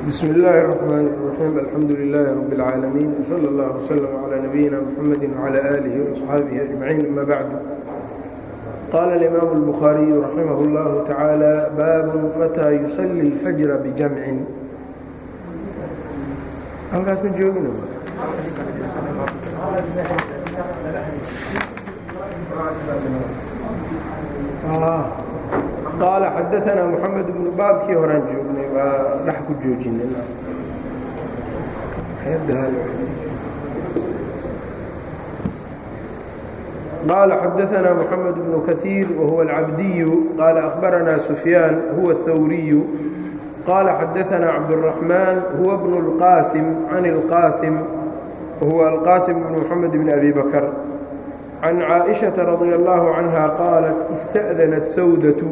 bsm اllaahi الرحmn الرaxيim alxamdu لilaahi rab اlcaalamiin wslى اllah wslm عlى nabiyina mxamedi وعlى آlihi وaصxaabihi أجmaciin ama bacdu qaala اlimaamu الbukhaariyu raximah اllahu taعaalى baabu mataa yusali اlfajra bijamcin halkaas ma joogin qaala xadaanaa moxamed bnu baabkii horaan joognay baa dhex ku joojinay qaala xadaanaa moxamed bnu kahiir wahuwa alcabdiyu qaala akhbaranaa sufyaan huwa اthawriyu qaala xadaanaa cabdالraxmaan huwa bnu اlqaasim can اlqaasim wahuwa alqaasim bnu moxamed bni abi bakr can caaئiشhaةa radي اllaahu canha qaalat ista'danat sawdatu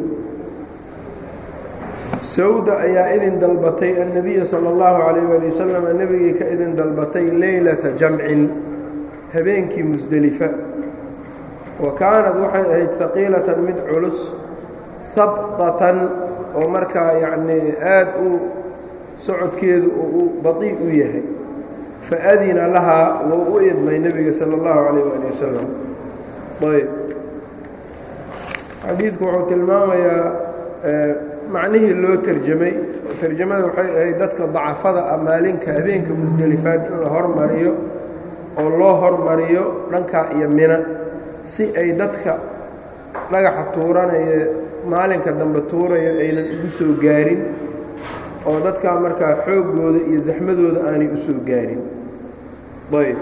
sawda ayaa idin dalbatay annabiya salى اllahu عalayh ali wasalam nebigay ka idin dalbatay leylata jamcin habeenkii musdelifa wa kaanad waxay ahayd haqiilatan mid culus habطatan oo markaa yacnii aad u socodkeedu oo u baطii u yahay faadina lahaa wou u idmay nebiga salى اllahu عalayh ali wasalam ayb xadiidku wuxuu tilmaamayaa macnihii loo terjamay terjamada waxay ahayd dadka dacafada ah maalinka habeenka musdelifaad in la hormariyo oo loo hormariyo dhankaa iyo mina si ay dadka dhagaxa tuuranaya maalinka dambe tuurayo aynan ugu soo gaarin oo dadkaa markaa xooggooda iyo saxmadooda aanay u soo gaarin ayb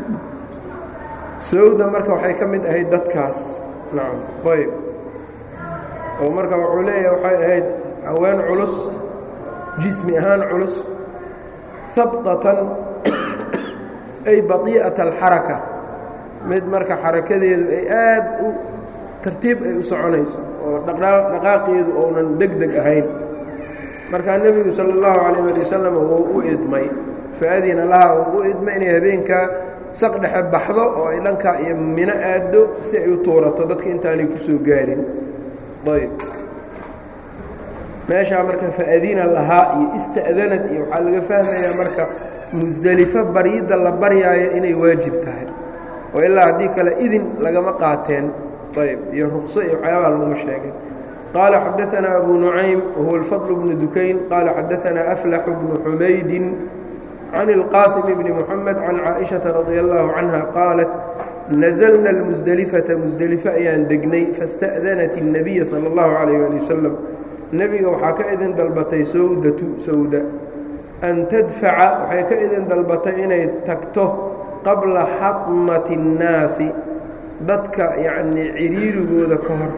sawda marka waxay ka mid ahayd dadkaas nacam ayb oo marka wuxuu leeyahay waxay ahayd haween culus jismi ahaan culus habطatan ay badii'ata alxaraka mid marka xarakadeedu ay aad u tartiib ay u soconayso oo dhaqaaqeedu ounan deg deg ahayn markaa nebigu sala اllahu calayh ali wasalam wuu u idmay faadina lahaa wuu u idmay inay habeenkaa saq dhexe baxdo oo ay dhankaa iyo mino aaddo si ay u tuurato dadka intaanay ku soo gaarin ayb meeshaa marka faadina lahaa iyo ista'danad iyo waxaa laga fahmayaa marka musdelifo baryidda la baryaayo inay waajib tahay oo ilaa haddii kale idin lagama qaateen ayb iyo ruqso iyo waxyaabaa laguma sheegay qaala xadaanaa abu nucaym wahuwa alfadl bnu dukayn qaala xadaanaa aflaxu bnu xumaydin can اlqaasim bni moxamed can caaئiشhaةa radi allahu canha qaalat nazlna اlmusdelifata musdelifo ayaan degnay faاsta'danat الnabiya salى اllahu عalayh ali wasalam nebiga waxaa ka idin dalbatay sawdatu sawda an tadfaca waxay ka idin dalbatay inay tagto qabla xadmati الnaasi dadka yacnii ciriirigooda ka hor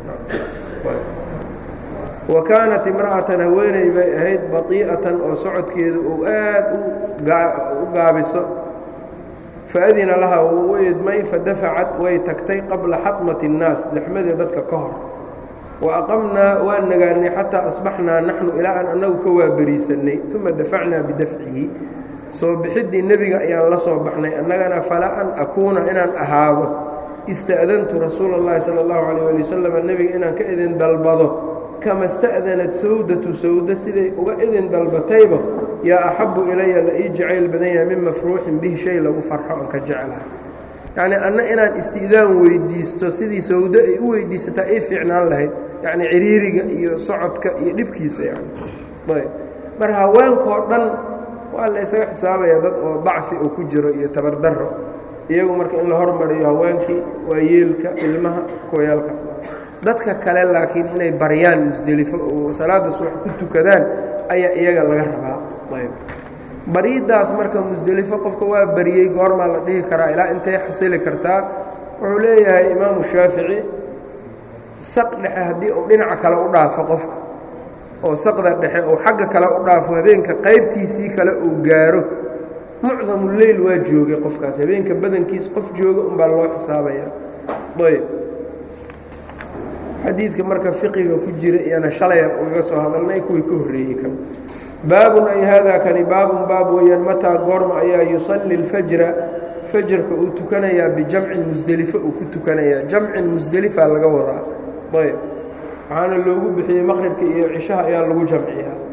wa kaanat imra'atan haweeney bay ahayd batii'atan oo socodkeedu uu aad u gaabiso faadina lahaa wuu u idmay fadafacad way tagtay qabla xadmati الnaas daxmadii dadka ka hor wa aqamnaa waan nagaanay xataa asbaxnaa naxnu ilaa aan annagu ka waaberiisannay uma dafacnaa bidafcihi soo bixiddii nebiga ayaan la soo baxnay annagana falaa an akuuna inaan ahaado ista'dantu rasuula اllahi salى اllahu عalيh ali wasalam nebiga inaan ka idin dalbado kama sta'danat sawdatu sawda siday uga idin dalbatayba yaa axabu ilaya la ii jacayl badan yahay min mafruuxin bihi shay lagu farxo oon ka jeclahay yacnii anna inaan isti'daan weyddiisto sidii sawdo ay u weyddiisataa ii fiicnaan lahayd yacnii ciriiriga iyo socodka iyo dhibkiisa yani ayb marka haweenkao dhan waa la ysaga xisaabayaa dad oo dacfi uu ku jiro iyo tabardarro iyagu marka in la hormariyo haweenkii waa yeelka ilmaha kuwayaalkaas dadka kale laakiin inay baryaan musdelifo oo salaadda subax ku tukadaan ayaa iyaga laga rabaa ayb baryiddaas marka musdelifo qofka waa baryey goormaa la dhihi karaa ilaa intay xasili kartaa wuxuu leeyahay imaamu shaafici saq dhexe haddii uu dhinaca kale u dhaafo qofka oo saqda dhexe uu xagga kale u dhaafo habeenka qaybtiisii kale uu gaaro mucdamuleyl waa joogay qofkaas habeenka badankiis qof jooga umbaa loo xisaabaya ayb xadiidka marka fiqiga ku jira iyana shalaya ugaga soo hadalnay kuwii ka horreeyey kan baabun ay haadaa kani baabun baab weeyaan mataa goorma ayaa yusalli اlfajra fajarka uu tukanayaa bijamcin musdelifo uu ku tukanayaa jamcin musdelifa laga wadaa ayb waxaana loogu bixiyey maqribka iyo cishaha ayaa lagu jamciyaa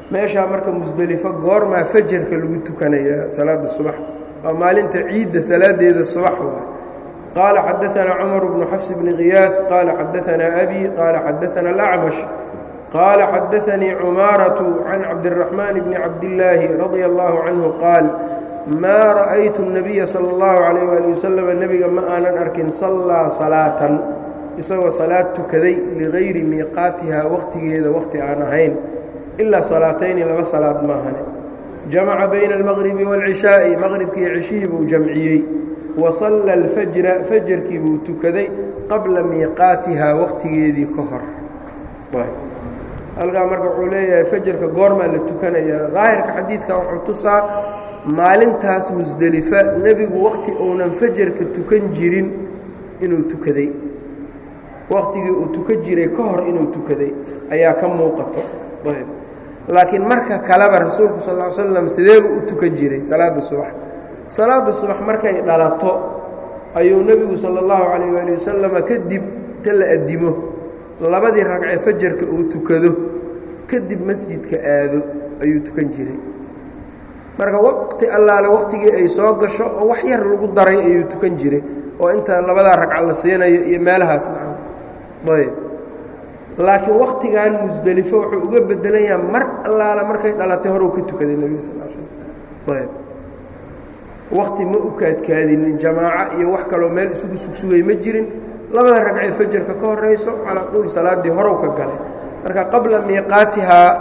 meeshaa marka musdelifo goormaa fajarka lagu tukanayaa salaada subax waa maalinta ciidda salaadeeda subax waay qaala xadaanaa cumar bnu xafs bni khiyaad qaala xadaanaa abi qaala xadaanaa alacmash qaala xadaanii cumaaratu can cabdiraxmaan bni cabdillaahi radia allahu canhu qaal maa ra'aytu الnabiya salى اllahu calayh waali wasalam nebiga ma aanan arkin sallaa salaatan isagoo salaad tukaday ligayri miiqaatihaa waqtigeeda waqti aan ahayn ilaa salaatayni laba salaad maahane jamaca bayna almaqribi wاlcishaa'i maqribkii cishihii buu jamciyey wa salla alfajra fajarkii buu tukaday qabla miiqaatihaa waqtigeedii ka hor halkaa marka wuxuu leeyahay fajarka goormaa la tukanayaa daahirka xadiidka wuxuu tusaa maalintaas musdelifa nebigu waqti uunan fajarka tukan jirin inuu tukaday waqtigii uu tukan jiray ka hor inuu tukaday ayaa ka muuqato laakiin marka kaleba rasuulku sal ll slam sideebuu u tukan jiray salaada subax salaada subax markay dhalato ayuu nebigu sala allahu calayh waali wasalama kadib ta la addimo labadii ragcee fajarka uu tukado kadib masjidka aado ayuu tukan jiray marka waqti allaale waqtigii ay soo gasho oo wax yar lagu daray ayuu tukan jiray oo inta labadaa ragca la siinayo iyo meelahaas nacam ayb laakiin waktigan musdelifo wuxuu uga bedelayaa mar allaala markay dhalatay horuu ka tukaday nebiga sal l slam ayb wakti ma u kaadkaadinin jamaaco iyo wax kaloo meel isugu sugsugay ma jirin labada ragcee fajarka ka horayso calaa quul salaaddii horow ka galay marka qabla miiqaatihaa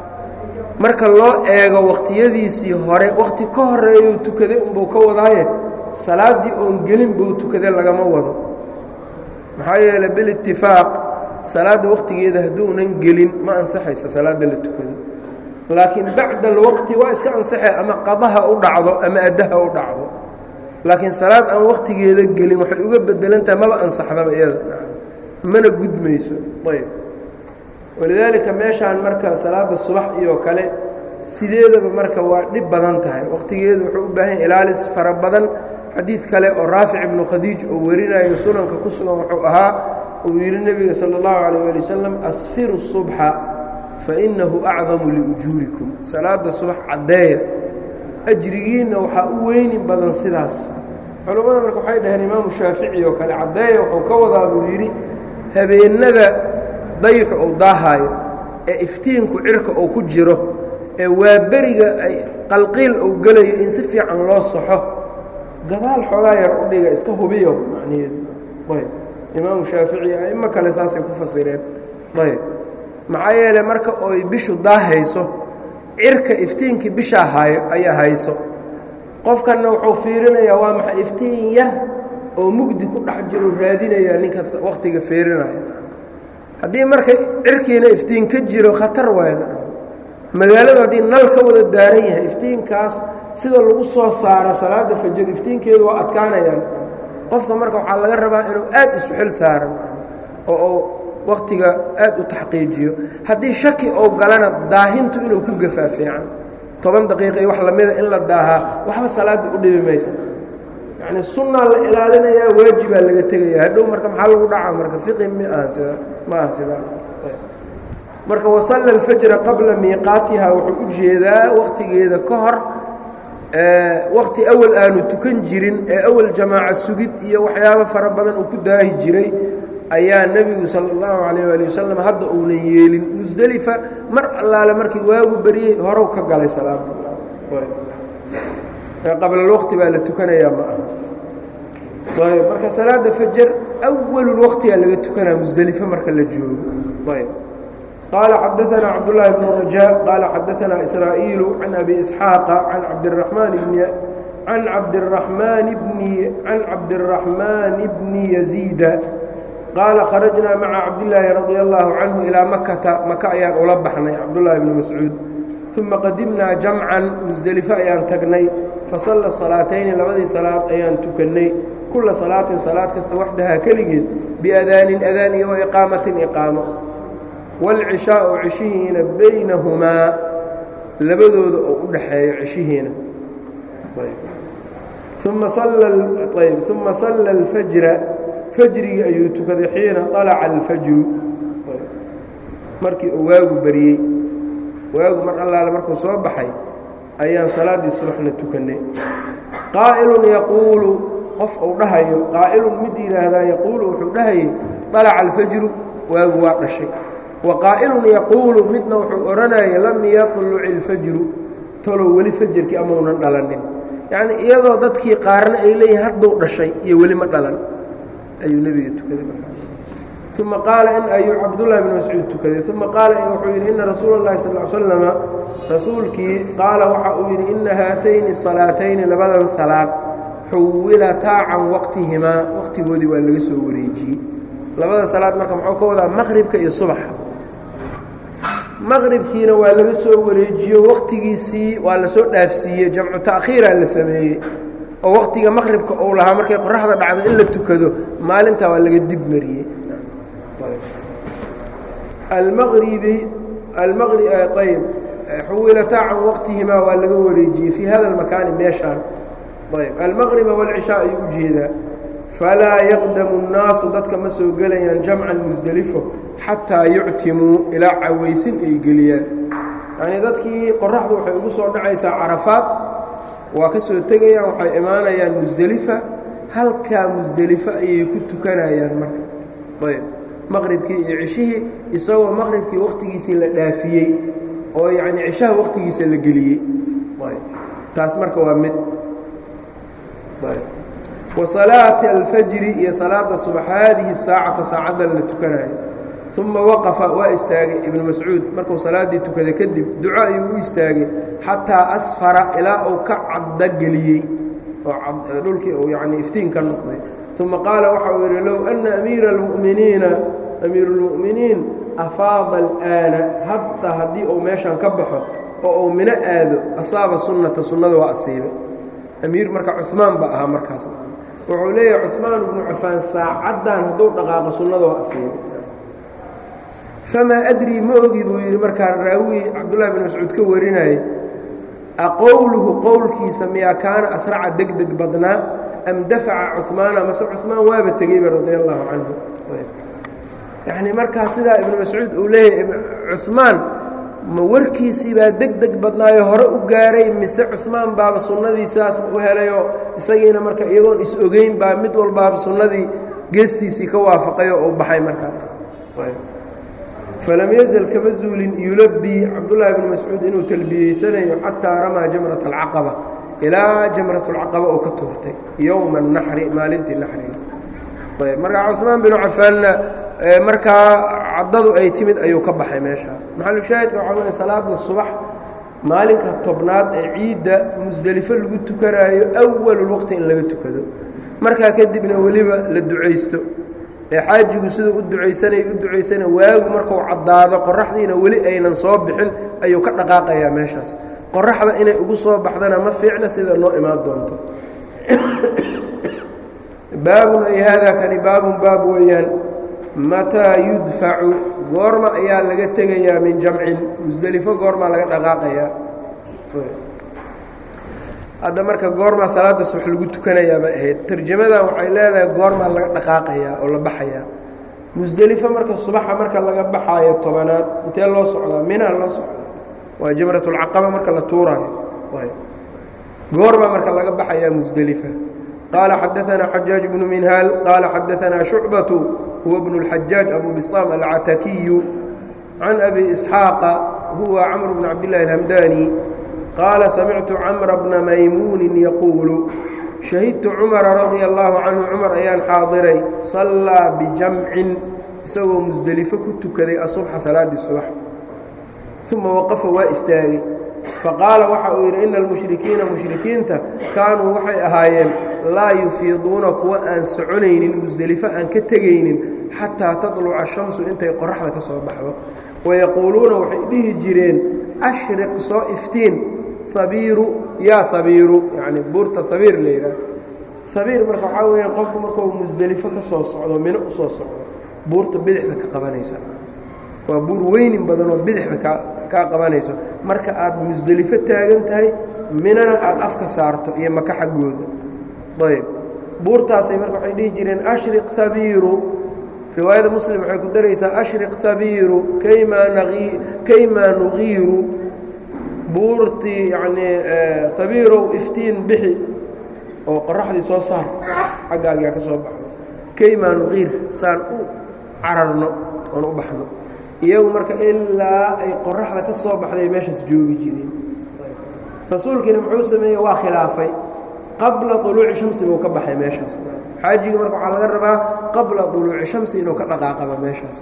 marka loo eego wakhtiyadiisii hore wakhti ka horeeyuu tukaday unbuu ka wadaaye salaaddii oon gelin buu tukaday lagama wado maxaa yeeley bilitifaaq salaadda wakhtigeeda hadduunan gelin ma ansaxaysa salaadda la tukado laakiin bacda alwaqti waa iska ansaxay ama qadaha u dhacdo ama addaha u dhacdo laakiin salaad aan wakhtigeeda gelin waxay uga bedelantahay maba ansaxdaba iyada mana gudmayso ayb walidaalika meeshaan marka salaada subax iyo kale sideedaba marka waa dhib badan tahay wakhtigeedu wuxuu u baahan yahy ilaalis fara badan xadiid kale oo raafic ibnu khadiij oo warinayo sunanka ku sugan wuxuu ahaa uu yidhi nebiga sala allahu calayh ali wasalam asfiru subxa fa innahu acdamu liujuurikum salaada subax caddeeya ajrigiinna waxaa u weynin badan sidaas culammada marka waxay dhaheen imaamu shaafici oo kale caddeeya wuxuu ka wadaa buu yidhi habeennada dayixu uu daahaayo ee iftiinku cirka uu ku jiro ee waaberiga ay qalqiil uu gelayo in si fiican loo saxo gadaal xoogaa yar u dhiga iska hubiyo macnaheedu ayb imaamu shaafici a'imo kale saasay ku fasireen ayb maxaa yeeley marka oy bishu daahayso cirka iftiinkii bishaa haayo ayaa hayso qofkanna wuxuu fiirinayaa waa maxay iftiin yar oo mugdi ku dhex jiro raadinayaa ninkaas wakhtiga fiirinaya haddii marka cirkiina iftiin ka jiro khatar waay magaaladu haddii nal ka wada daaran yahay iftiinkaas sida lagu soo saaro salaada fajar iftiinkeedu waa adkaanayaan qofka marka waxaa laga rabaa inuu aad isu xil saaran oo uu wakhtiga aad u taxqiijiyo haddii shaki ou galana daahintu inuu ku gafaa fiican toban daqiiqa iyo wax lamida in la daahaa waxba salaadda u dhibi maysa yacni sunnaa la ilaalinayaa waajibaa laga tegaya hadhow marka maxaa lagu dhacaa marka fiqi mi ahan sida ma aha sidaa marka wasalla alfajra qabla miiqaatiha wuxuu u jeedaa wakhtigeeda ka hor wakhti awal aanu tukan jirin ee awal jamaaca sugid iyo waxyaabo fara badan uu ku daahi jiray ayaa nebigu sala allahu calayh waali wasalam hadda uunan yeelin musdelifa mar allaale markii waagu beriyey horow ka galay salaada qablalwaqti baa la tukanayaa ma aha ayb marka salaada fajar awalulwaqtigaa laga tukanaa musdelife marka la joogo ayb qaala xadaanaa cabdullaahi bnu rajaa qaala xadaanaa israa'iilu can abi isxaaqa can cabdiraxmaan bni can cabdiraxmaan bni can cabdiraxmaani bni yaziida qaala kharajnaa maca cabdillaahi radia allaahu canhu ilaa makata maka ayaan ula baxnay cabdullaahi bni mascuud uma qadimnaa jamcan musdelifo ayaan tagnay fasalla salaatayni labadii salaad ayaan tukannay kulla salaatin salaad kasta waxdahaa keligeed biadaanin adaan iyo waiqaamatin iqaamo waalcishaau cishihiina baynahumaa labadooda oo u dhaxeeyo cishihiina uma ayb uma salla alfajra fajrigii ayuu tukaday xiina alaca alfajru markii uu waagu bariyey waagu mar allaale markuu soo baxay ayaan salaaddii subaxna tukannay qaa'ilun yaquulu qof uu dhahayo qaa'ilun mid yidhaahdaa yaquulu wuxuu dhahayay dalaca alfajru waagu waa dhashay wa qaa'ilun yaquulu midna wuxuu odhanaya lam yatluci ilfajru talow weli fajarkii amaunan dhalanin yacnii iyadoo dadkii qaarna ay leeyihin hadduu dhashay iyo weli ma dhalan ayuu nebiga tukaday uma qaala in ayuu cabdullahi bn mascuud tukaday uma qaala wuxuu yidhi ina rasuula اllahi sal l slama rasuulkii qaala waxa uu yidhi ina haatayni salaatayni labadan salaad xuwilataa can waqtihimaa waqtigoodii waa laga soo wareejiyey labada salaad marka muxuu ka wadaa maqribka iyo subaxa maqribkiina waa laga soo wareejiyo waqtigiisii waa lasoo dhaafsiiyey jamcu ta'khiiraa la sameeyey oo waqtiga maqribka uu lahaa markay qoraxda dhacdo in la tukado maalintaa waa laga dib mariyey almaqribi ayb xuwilataa can waqtihimaa waa laga wareejiyey fii hada almakaani meeshaan ayb almaqriba wاlcishaa ayuu u jeedaa falaa yaqdamu الnaasu dadka ma soo gelayaan jamcan musdelifo xataa yuctimuu ilaa cawaysin ay geliyaan yacnii dadkii qoraxdu waxay ugu soo dhacaysaa carafaad waa ka soo tegayaan waxay imaanayaan musdelifa halkaa musdelifo ayay ku tukanayaan marka ayb maqribkii iyo cishihii isagoo maqribkii waqtigiisii la dhaafiyey oo yacnii cishaha waqtigiisa la geliyey taas marka waa mid wa salaati alfajri iyo salaada subax haadihi saacata saacaddan la tukanayo uma waqafa waa istaagay ibnu mascuud markuu salaaddii tukaday kadib duco ayuu u istaagay xataa asfara ilaa uu ka caddageliyey oo dhulkii uu yacnii iftiin ka noqday uma qaala waxa uu yidhi low anna amiira almu'miniina amiiru اlmu'miniin afaada al'aana hadda haddii uu meeshan ka baxo oo uu mino aado asaaba sunnata sunnada waa asiiba amiir marka cumaan ba ahaa markaas wuxuu leeyahay cumaan ibnu cafaan saacaddan hadduu dhaqaaqo sunnada waa asiiba famaa adrii ma ogi buu yidhi markaa raawi cabdullahi bin mascuud ka warinayay aqowluhu qowlkiisa miyaa kaana asraca deg deg badnaa am dafaca cumaana mase cumaan waaba tegeyba radia allahu canhu yacnii markaa sidaa ibnu mascuud uu leeyahay cumaan ma warkiisii baa deg deg badnaayo hore u gaaray mise cumaan baaba sunnadii sidaas u helayoo isagiina marka iyagoon is-ogeyn baa mid walbaaba sunnadii geestiisii ka waafaqayoo uu baxay markaa falam yazal kama zuulin yulabii cabdullaahi bnu mascuud inuu talbiyeysanayo xataa ramaa jamrat alcaqaba ilaa jamrat alcaqaba oo ka tuurtay yowma anaxri maalintii naxriga ayb markaa cumaan binu cafaanna markaa caddadu ay timid ayuu ka baxay meeshaa maxalushaahidka waxaa weya salaada subax maalinka tobnaad ee ciidda musdelifo lagu tukanaayo awalulwaqti in laga tukado markaa kadibna weliba la ducaysto ee xaajigu siduu u ducaysanay u ducaysana waagu markuu caddaado qoraxdiina weli aynan soo bixin ayuu ka dhaqaaqayaa meeshaas qoraxda inay ugu soo baxdana ma fiicna sida noo imaan doonto baabun ay haadaa kani baabun baab weeyaan mataa yudfacu goorma ayaa laga tegayaa min jamcin musdelifo goormaa laga dhaqaaqayaa hadda marka goormaa salaada subax lagu tukanayaa bay ahayd tarjamadan waxay leedahay goormaa laga dhaqaaqayaa oo la baxayaa musdelifo marka subaxa marka laga baxaayo tobanaad intee loo socdaa minaa loo socdaa waa jamratulcaqaba marka la tuuraayo goormaa marka laga baxayaa musdelifa qaala xadaanaa xajaaj bnu minhaal qaala xadaanaa shucbatu huwa bnu اlxajaaj abu bislaam alcatakiyu can abi isxaaqa huwa camr bn cabdillahi alhamdani qaala samictu camra bna maymuunin yaquulu shahidtu cumara radia allaahu canhu cumar ayaan xaadiray sallaa bijamcin isagoo musdelifo ku tukaday asubxa salaaddii subax uma waqafa waa istaagay faqaala waxa uu yidhi ina almushrikiina mushrikiinta kaanuu waxay ahaayeen laa yufiiduuna kuwa aan soconaynin musdelifo aan ka tegaynin xataa tatluca ashamsu intay qoraxda ka soo baxdo wayaquuluuna waxay dhihi jireen ashriq soo iftiin habiiru yaa habiiru yacni buurta habiir la yidhaah habiir marka waxaa weeyaan qofku markuu musdelifo ka soo socdo mino u soo socdo buurta bidixda ka qabanaysa waa buur weynin badanoo bidixda ka kaa qabanayso marka aad musdelifo taagan tahay minana aad afka saarto iyo maka xaggooda ayb buurtaasay marka waxay dhihi jireen ashriq habiiru riwaayada muslim waxay ku daraysaa ashriq habiiru kaymaa naqii kaymaa nuqiiru buurtii yacnii habiirow iftiin bixi oo qoraxdii soo saar xaggaagiyaa ka soo baxdo kaymaa nuqiir saan u cararno oon u baxno iyagu marka ilaa ay qoraxda ka soo baxday meeshaas joogi jireen rasuulkiina muxuu sameeyey waa khilaafay qabla uluuci shamsi buu ka baxay meeshaas xaajiga marka waxaa laga rabaa qabla uluuci shamsi inuu ka dhaqaaqaba meeshaas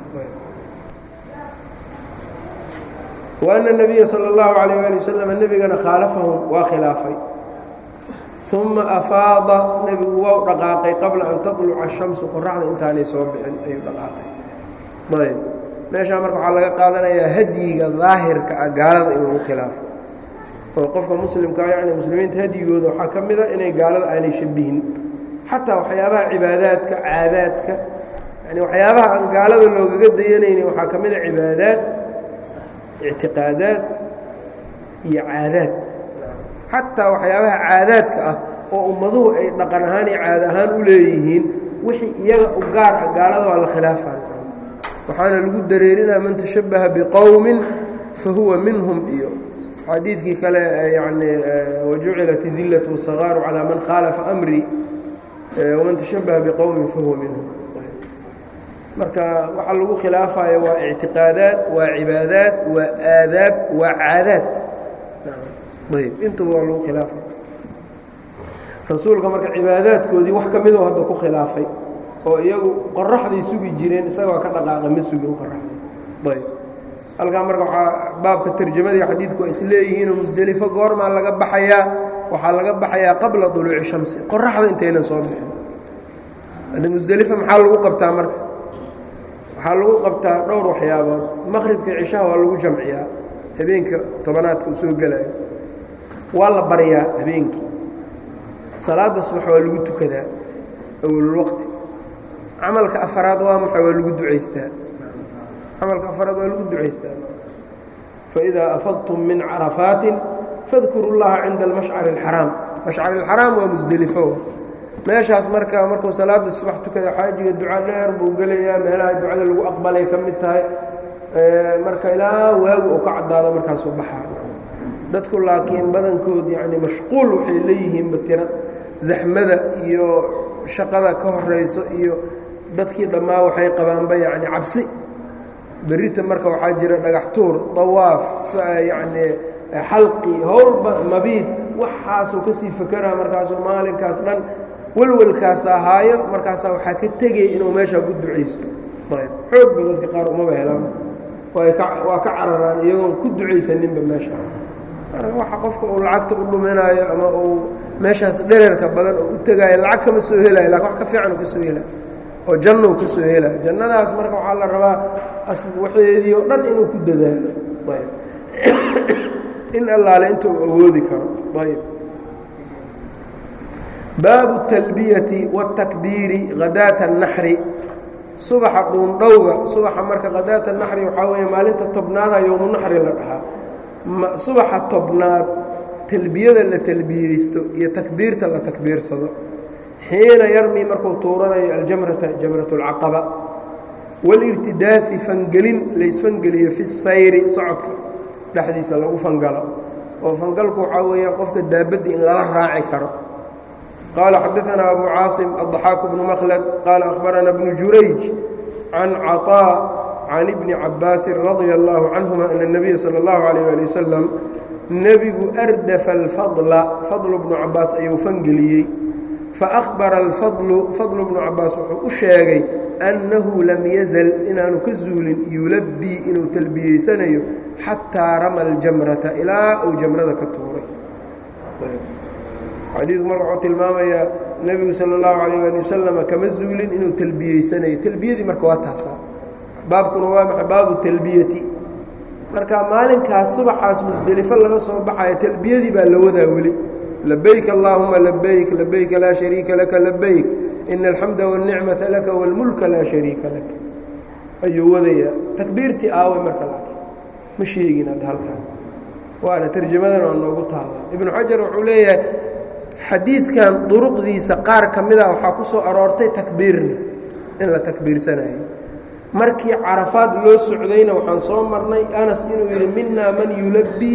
وأن النبya slى الlaه عalيه alي wsلم nebigana khaalafahum waa khilaafay ثuma afaada nebigu waa dhaqaaqay qabla an taطluca الشhamsu qoraxda intaanay soo bixin ayuu dhaqaaqay ayb meeshaa marka waxaa laga qaadanayaa hadyiga daahirka ah gaalada in lagu khilaafo oo qofka muslimkaa yani muslimiinta hadyigooda waxaa ka mida inay gaalada aanay shabihin xataa waxyaabaha cibaadaadka caadaadka yani waxyaabaha aan gaalada loogaga dayanaynin waxaa ka mida cibaadaad ictiqaadaad iyo caadaad xataa waxyaabaha caadaadka ah oo ummaduhu ay dhaqan ahaan iyo caada ahaan u leeyihiin wixii iyaga u gaar ah gaalada waa la khilaafaa waxaana lagu dareerinaa man tashabbaha biqowmin fa huwa minhum iyo xadiidkii kale yani wajucilat idillat wasagaaru calaa man khaalafa amrii waman tashabbaha biqowmin fa huwa minhum marka waxaa lagu khilaafayo waa ictiqaadaad waa cibaadaad waa aadaab waa caadaad ayb intuba waa lagu khilaafay rasuulka marka cibaadaadkoodii wax ka midoo hadda ku khilaafay oo iyagu qoraxday sugi jireen isagoo ka dhaqaaqa ma sugin qoraxday ayb halkaa marka waxaa baabka tarjamadii xadiidku waa isleeyihiinoo musdelifo goormaa laga baxayaa waxaa laga baxayaa qabla duluuci shamsi qoraxda intaynan soo bixin hadda musdelifo maxaa lagu qabtaa marka waxaa lagu qabtaa dhowr waxyaabood maqribka cishaha waa lagu jamciyaa habeenka tobanaadka uu soo gelayo waa la baryaa habeenkii salaada subax waa lagu tukadaa awalulwaqti camalka afaraad waa maxa waa lagu ducaystaa camalka afaraad waa lagu ducaystaa faidaa afadtum min carafaatin fadkuru llaha cinda almashcari اlxaraam mashcari اlxaraam waa musdelifo meeshaas marka markuu salaada subax tukada xaajiga duca dheer buu gelayaa meelaha ducada lagu aqbalay ka mid tahay marka ilaa waagu oo ka caddaado markaasuu baxaa dadku laakiin badankood yani mashquul waxay leeyihiinba tira zaxmada iyo shaqada ka horayso iyo dadkii dhammaa waxay qabaanba yani cabsi berita marka waxaa jira dhagax tuur dawaaf yani xalqi howlba mabiid waxaasuu kasii fakeraa markaasuu maalinkaas dhan welwelkaas ahaayo markaasaa waxaa ka tegaya inuu meeshaa ku ducaysto ayb xoogba dadka qaar umaba helaan waa ka cararaan iyagoon ku ducaysaninba meeshaas marka waxa qofka uu lacagta u dhuminaayo ama uu meeshaas dhererka badan oo u tegaayo lacag kama soo helayo lakin wax ka fiican u ka soo helayo oo jannou ka soo helayo jannadaas marka waxaa la rabaa waxeedii oo dhan inuu ku dadaalo ayb in allaale inta uu awoodi karo ayb baabu اtalbiyati wاtakbiiri hadaata الnaxri subaxa dhuundhowga subaxa marka hadaata naxri waxaa weeye maalinta tobnaada yowmu naxri la dhahaa subaxa tobnaad talbiyada la talbiyeysto iyo takbiirta la takbiirsado xiina yarmi markuu tuuranayo aljamrata jamrat اlcaqaba wاlirtidaafi fangelin laysfangeliyo fi sayri socodka dhexdiisa lagu fangalo oo fangalku waxaa weeyaan qofka daabadda in lala raaci karo qaala xadaanaa abu caasim aضaxaaku bnu makhlad qaala akhbarana bnu jurayj can caطaa can ibni cabaasin radia allaahu canhuma ana اnabiya salى اllahu alayh ali wasalam nebigu ardafa alfadla fadlu bnu cabaas ayuu fangeliyey faأhbara alfadlu fadlu bnu cabaas wuxuu u sheegay annahu lam yazal inaanu ka zuulin yulabbii inuu talbiyeysanayo xataa rama aljamrata ilaa uu jamrada ka tuuray xadiidku marka wuxuu tilmaamayaa nebigu sala اllahu calayh ali wasalama kama zuulin inuu talbiyeysanayo talbiyadii marka waa taasaa baabkuna waa maxa baabu talbiyati marka maalinkaas subaxaas musdelifo laga soo baxayo talbiyadii baa la wadaa weli labayk allaahuma labayk labayka laa shariika laka labayk ina alxamda wاlnicmata laka wاlmulka laa shariika lak ayuu wadayaa takbiirtii aaway marka laakiin ma sheegin hadda halkaan waana tarjamadana waa noogu taalla ibnu xajar wuxuu leeyahay xadiidkan duruqdiisa qaar ka mida waxaa ku soo aroortay takbiirna in la takbiirsanayo markii carafaad loo socdayna waxaan soo marnay anas inuu yidhi minaa man yulabbii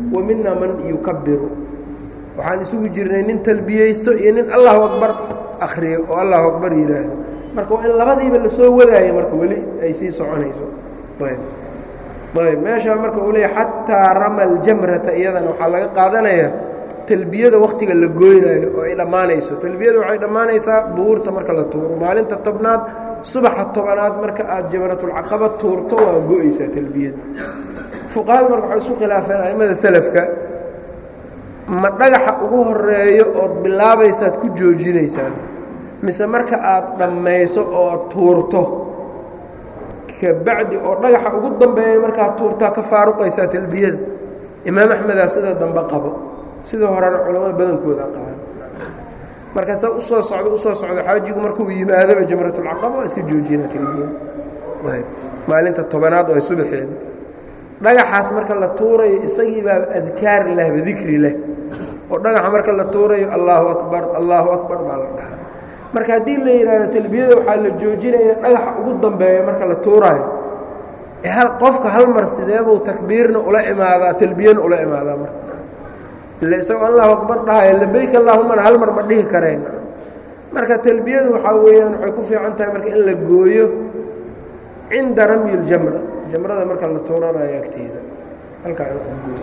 wa mina man yukabiru waxaan isugu jirnay nin talbiyeysto iyo nin allahu akbar akhriyo oo allahu akbar yidhaahdo marka waa in labadiiba lasoo wadaayo marka weli ay sii soconayso ayb ayb meeshaa marka uu leeya xataa rama aljamrata iyadana waxaa laga qaadanayaa talbiyada wakhtiga la gooynaayo oo ay dhammaanayso talbiyada waxay dhammaanaysaa buurta marka la tuuro maalinta tobnaad subaxa tobanaad marka aad jamratulcaqaba tuurto waa go-aysaa talbiyada fuqahada marka waxay isu khilaafeen a'immada selafka ma dhagaxa ugu horeeyo ood bilaabaysaad ku joojinaysaan mise marka aad dhammayso oo tuurto kabacdi oo dhagaxa ugu dambeeya markaad tuurtaa ka faaruqaysaa talbiyada imaam axmedaa sida dambe qabo sida horena culamada badankooda qaban marka sa usoo socdo usoo socdo xaajigu markuu yimaadaba jamratulcaqaba waa iska joojinaa talbiyada maalinta tobanaad oo ay subaxeeda dhagaxaas marka la tuurayo isagii baa adkaar lehba dikri leh oo dhagaxa marka la tuurayo allaahu akbar allaahu akbar baa la dhahaa marka haddii la yidhaahdo talbiyada waxaa la joojinaya dhagaxa ugu dambeeya marka la tuuraayo hal qofka hal mar sideebuu takbiirna ula imaadaa talbiyana ula imaadaa marka ille isagoo allahu akbar dhahaya labayk allaahumana hal mar ma dhihi kareen marka talbiyadu waxaa weeyaan waxay ku fiican tahay marka in la gooyo cinda ramyi اljamra jamrada marka la tuuranayo agteeda halkaa in gooyo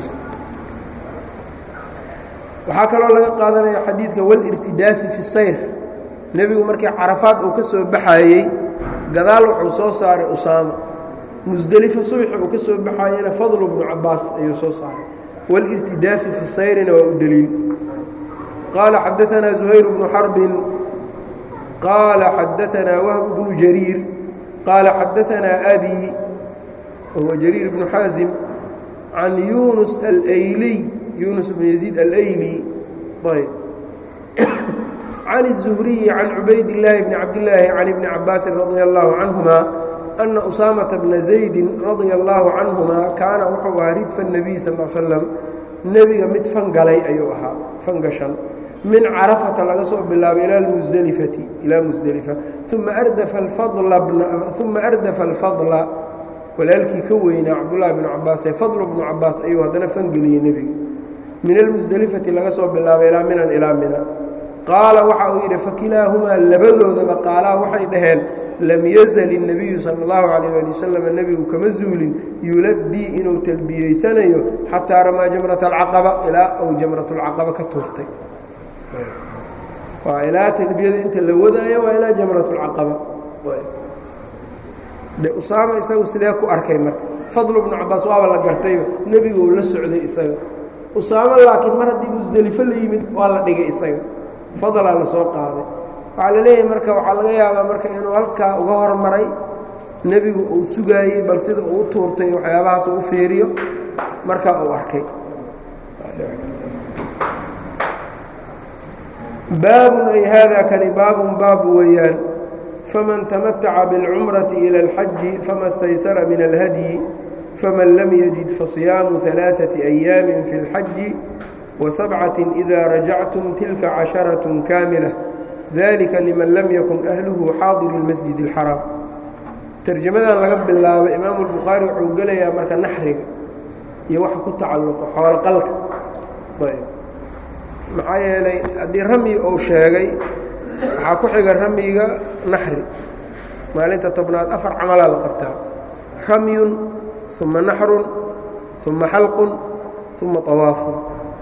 waxaa kaloo laga qaadanaya xadiidka walirtidaafi fi sayr nebigu markii carafaad uu ka soo baxayey gadaal wuxuu soo saaray usaama musdelifo subaxi uu ka soo baxayena fadlu bnu cabaas ayuu soo saaray walirtidaafi fi sayrina waa u deliil qaala xadaanaa zuhayr bnu xarbin qaala xadaanaa wahb bnu jariir qaala xadaanaa abi wahuwa jariir bnu xaasim can yunus alayliy yunus bn yaziid alayli ayb can الزhriyi can cubayd الlaahi bni cabdillaahi can ibni cabaasin radia allahu canهuma ana usaamata bna zaydi radia allahu canهuma kaana wuxuu ahaa ridfa الnabiy sal l slam nebiga mid fangalay ayuu ahaa fangashan min carafata laga soo bilaabay ilaa musdelifati ilaa musdelifa uma ardafa uma ardafa alfadla walaalkii ka weynaa cabdullahi bnu cabaas ee fadlu bnu cabaas ayuu haddana fangeliyey nebiga min almusdelifati laga soo bilaabay ilaa minan ilaa mina qaala waxa uu yidhi fakilaahumaa labadoodaba qaalaa waxay dhaheen lam yazal الnabiyu salى اllahu calayh ali wasalam nebigu kama zuulin yulabii inuu talbiyeysanayo xataa ramaa jamrata alcaqaba ilaa uu jamrat اlcaqaba ka tuurtay waa ilaa talbiyada inta la wadaayo waa ilaa jamrat اlcaqaba de usaama isagu sidee ku arkay marka fadlu bnu cabaas waaba la gartayba nebigu uu la socday isaga usaamo laakiin mar haddii musdelifo la yimid waa la dhigay isaga fadlaa la soo qaaday waxaa la leeyahay marka waxaa laga yaabaa marka inuu halkaa uga hormaray nebigu uu sugaayey bal sida uu u tuurtay waxyaabahaas uu fiiriyo markaa uu arkay baabun ay haadaa kani baabun baab weeyaan faman tamataca biاlcumrati ila اlxaji fama staysara min alhadyi faman lam yajid fasiyaamu ثalaaثaةi أyaami fi اlxaji وسبعة إذا رجعتم تلك عشرة كاملة ذلك لمن لم يكن أهله xاaضر المسجد الحرام ترجمadan laga bilaabo imaam البخaaري wuxuu gelayaa marka naxriga iyo waxa ku tacalluqo xoolo qalka maxaa yeelay haddii ramyi uu sheegay waxaa ku xiga ramyiga naxri maalinta tobnaad afar camalaa la qabtaa ramyun ثuma naxrun ثuma xalqun ثuma طawaafun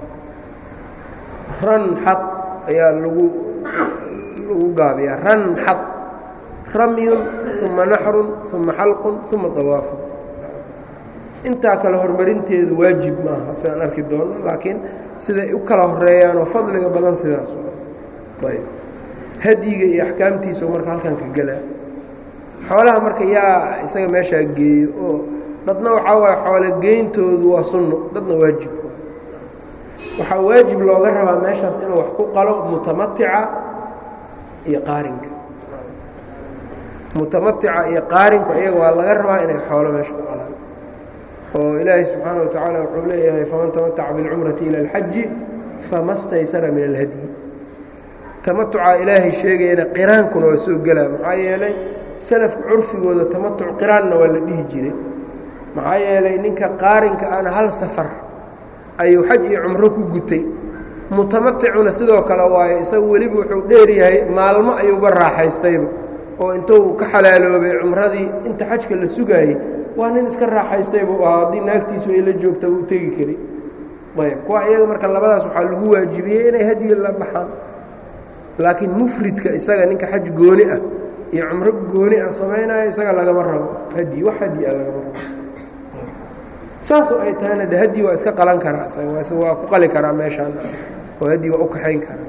ran xad ayaa lagu lagu gaabiyaa ran xad ramyun uma naxrun uma xalqun uma dawaafun intaa kale horumarinteedu waajib maaha sidaan arki doono laakiin siday u kala horeeyaanoo fadliga badan sidaas ayb hadyiga iyo axkaamtiisa marka halkan ka gelaa xoolaha marka yaa isaga meeshaa geeyo oo dadna waxaa waaye xoolo geyntoodu waa sunno dadna waajib waxaa waajib looga rabaa meeshaas inuu wax ku qalo mutamatica iyo qaarinka mutamatica iyo qaarinku iyaga waa laga rabaa inay xoolo meesha ku qalaan oo ilaahay subxaana wa tacaala wuxuu leeyahay faman tamataca biاlcumrati ila اlxaji fama staysara min alhadyi tamatucaa ilaahay sheegayana qiraankuna waa soo gelaa maxaa yeelay salafka curfigooda tamatuc qiraanna waa la dhihi jiray maxaa yeelay ninka qaarinka ana hal safar ayuu xaj iyo cumro ku gutay mutamaticuna sidoo kale waayo isagu weliba wuxuu dheeryahay maalmo ayuuga raaxaystayba oo intuu ka xalaaloobay cumradii inta xajka la sugaayey waa nin iska raaxaystay buu ahaa haddii naagtiisu ay la joogta wuu tegi kari ayb kuwa iyaga marka labadaas waxaa lagu waajibiyey inay hadiyi la baxaan laakiin mufridka isaga ninka xaj gooni ah iyo cumro gooni ah samaynaya isaga lagama rabo hadi wax hadi a lagama rabo saasoo ay tahayna de hadi waa iska qalan karaa isaga waa ku qali karaa meeshaan oo hadi waa u kaxayn karaa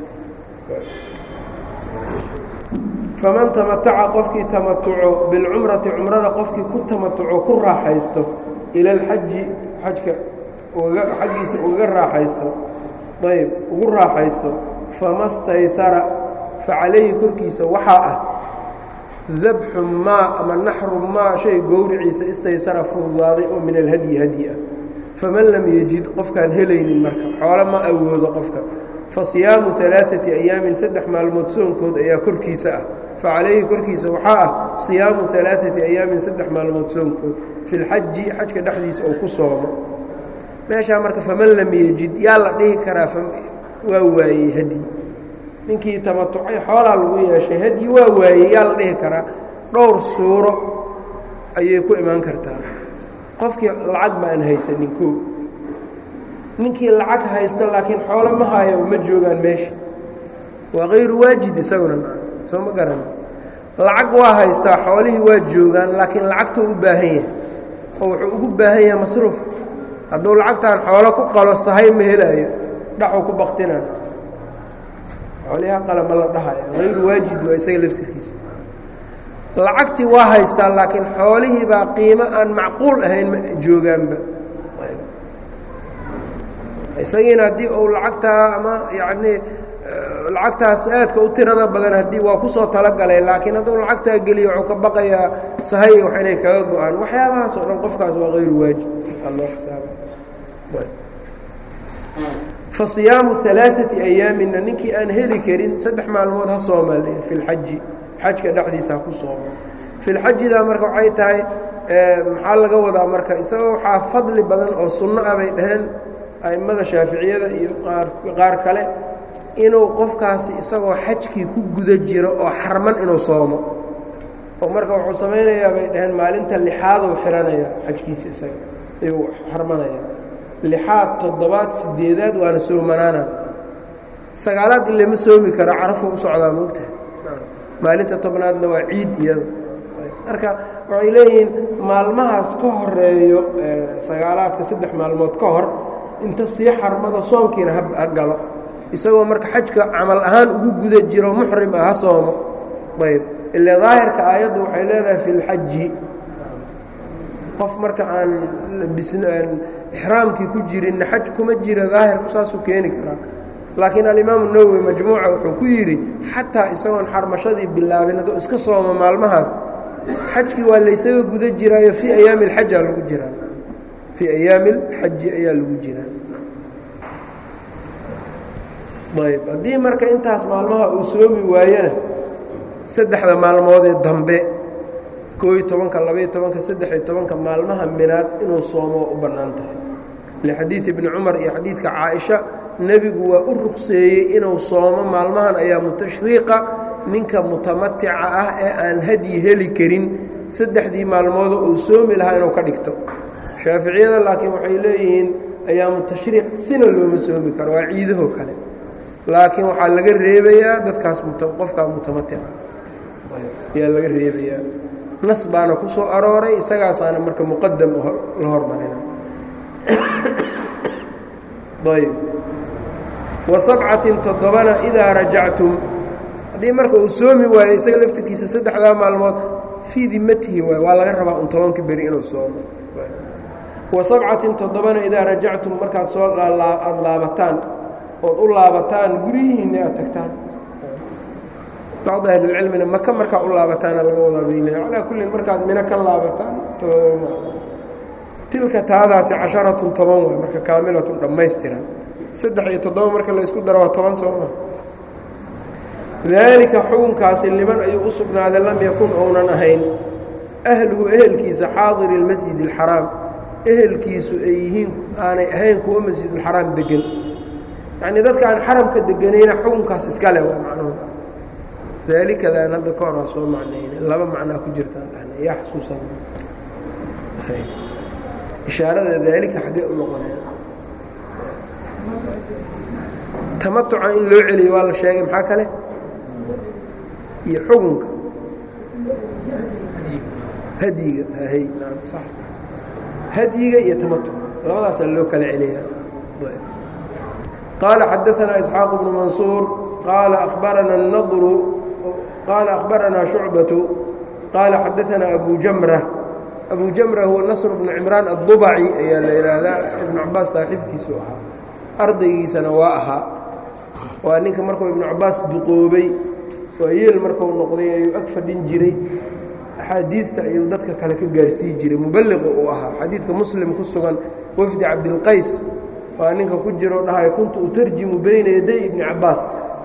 faman tamataca qofkii tamatuco bilcumrati cumrada qofkii ku tamatuco ku raaxaysto ila alxaji xajka xaggiisa ugaga raaxaysto ayb ugu raaxaysto fama staysara facalayhi korkiisa waxaa ah dabxu maa ama naxru maa shay gowriciisa istaysara fududaaday oo min alhadyi hadyi ah faman lam yejid qofkaan helaynin marka xoolo ma awoodo qofka fa siyaamu alaaati ayaamin saddex maalmood soonkood ayaa korkiisa ah facalayhi korkiisa waxaa ah siyaamu alaaati ayaamin saddex maalmood soonkood fi lxaji xajka dhexdiisa oo ku soomo meeshaa marka faman lam yejid yaa la dhihi karaa waa waayey hadyi ninkii tamatucay xoolaa lagu yeeshay hadyi waa waayey yaa la dhihi karaa dhowr suuro ayay ku imaan kartaa qofkii lacag ba aan haysanin koo ninkii lacag haysto laakiin xoolo ma haayo ma joogaan meesha waa kayru waajid isaguna soo ma garan lacag waa haystaa xoolihii waa joogaan laakiin lacagtuu u baahan yahay oo wuxuu ugu baahan yahay masruuf hadduu lacagtaan xoolo ku qalo sahay ma helaayo dhaxuu ku baktinaan xooliha qala ma la dhahayo hayru waajid waa isaga laftirkiisa lacagtii waa haystaa laakiin xoolihii baa qiimo aan macquul ahayn ma joogaanba isagiina haddii uu lacagtaa ama yacnii lacagtaas aadka u tirada badan haddii waa kusoo talagalay laakiin hadduu lacagtaa geliyo wuxuu ka baqayaa sahay wax inay kaga go-aan waxyaabahaas oo dhan qofkaas waa hayru waajid aloo xisaaba fa siyaamu alaaati ayaamina ninkii aan heli karin saddex maalmood ha soomaale fi lxaji xajka dhexdiisa ha ku soomo fi lxajidaa marka waxay tahay maxaa laga wadaa marka isagoo waxaa fadli badan oo sunno ah bay dhaheen a'immada shaaficiyada iyo qaar kale inuu qofkaasi isagoo xajkii ku guda jiro oo xarman inuu soomo oo marka wuxuu samaynayaa bay dhaheen maalinta lixaaduu xihanaya xajkiisa isaga ayuu xarmanaya lixaad toddobaad sideedaad waana soomanaana sagaalaad in lama soomi karo carafuu u socdaa moogtahay maalinta tobnaadna waa ciid iyada marka waxay leeyihiin maalmahaas ka horeeyo sagaalaadka saddex maalmood ka hor inta sii xarmada soomkiina ha galo isagoo marka xajka camal ahaan ugu guda jiro muxrim ah ha soomo ayb ile daahirka aayaddu waxay leedahay fi lxaji qof marka aan aan ixraamkii ku jirinna xaj kuma jira daahirku saasuu keeni karaa laakiin alimaamu nawowi majmuuca wuxuu ku yidhi xataa isagoon xarmashadii bilaabin hadduu iska soomo maalmahaas xajkii waa laysaga guda jiraayo fii ayaami alxajaa lagu jiraa fii ayaami alxaji ayaa lagu jiraa ayb haddii marka intaas maalmaha uu soomi waayana saddexda maalmoodee dambe kooiy tobanka labaiyo tobanka saddex-iyo tobanka maalmaha minaad inuu soomo u bannaan tahay lixadiid ibni cumar iyo xadiidka caaisha nebigu waa u ruqseeyey inuu soomo maalmahan ayaa mutashriiqa ninka mutamatica ah ee aan hadyi heli karin saddexdii maalmoodoo uu soomi lahaa inuu ka dhigto shaaficiyada laakiin waxay leeyihiin ayaamu tashriiq sina looma soomi karo waa ciidahoo kale laakiin waxaa laga reebayaa dadkaas qofkaa mutamatica ayaa laga reebayaa nas baana ku soo arooray isagaasaana marka muqadam la hormarina ayb wa sabcatin toddobana idaa rajactum haddii marka uu soomi waayo isaga laftirkiisa saddexdaa maalmood fii dimatihi waay waa laga rabaa un tobanka beri inuu soomo wa sabcatin toddobana idaa rajactum markaad soo aada laabataan ood u laabataan guryihiinna aad tagtaan bacd ahlilcilmina maka markaa u laabataana laga wadaa bayl calaa kullin markaad mino ka laabataan tilka taadaasi casharatun toban waay marka kaamilatun dhammaystiran saddex iyo toddoba marka laysku daro waa toban sooma daalika xukunkaasi liman ayuu u sugnaaday lam yakun ounan ahayn ahluhu ehelkiisa xaadiri اlmasjid اlxaraam ehelkiisu ay yihiin aanay ahayn kuwa masjidulxaraam degan yacnii dadka aan xaramka deganayna xukunkaas iska leh waa macnuhu daalikadaan hadda ka hor waa soo macnayna laba macnaa ku jirtaan dhahna yaa xasuusan ishaarada daalika xaggee u noqonaya tamatuca in loo celiyo waa la sheegay maxaa kale iyo xukunka hadyiga hay naam sax hadyiga iyo tamatuc labadaasaa loo kala celiya qaala xadaanaa isxaaq bnu mansuur qaala akhbarana الnadru qaala akhbaranaa shucbatu qaala xadaanaa abu jamra abu jamra huwa nasr bnu cimraan addubaci ayaa la yidhaahdaa ibnu cabaas saaxiibkiisu ahaa ardaygiisana waa ahaa waa ninka markuu ibnu cabaas duqoobay waa yeel markuu noqday ayuu ag fadhin jiray axaadiidta ayuu dadka kale ka gaarsii jiray muballiqa uu ahaa xadiidka muslim ku sugan wafdi cabdilqays waa ninka ku jiro dhahay kuntu utarjimu bayna yaday ibni cabaas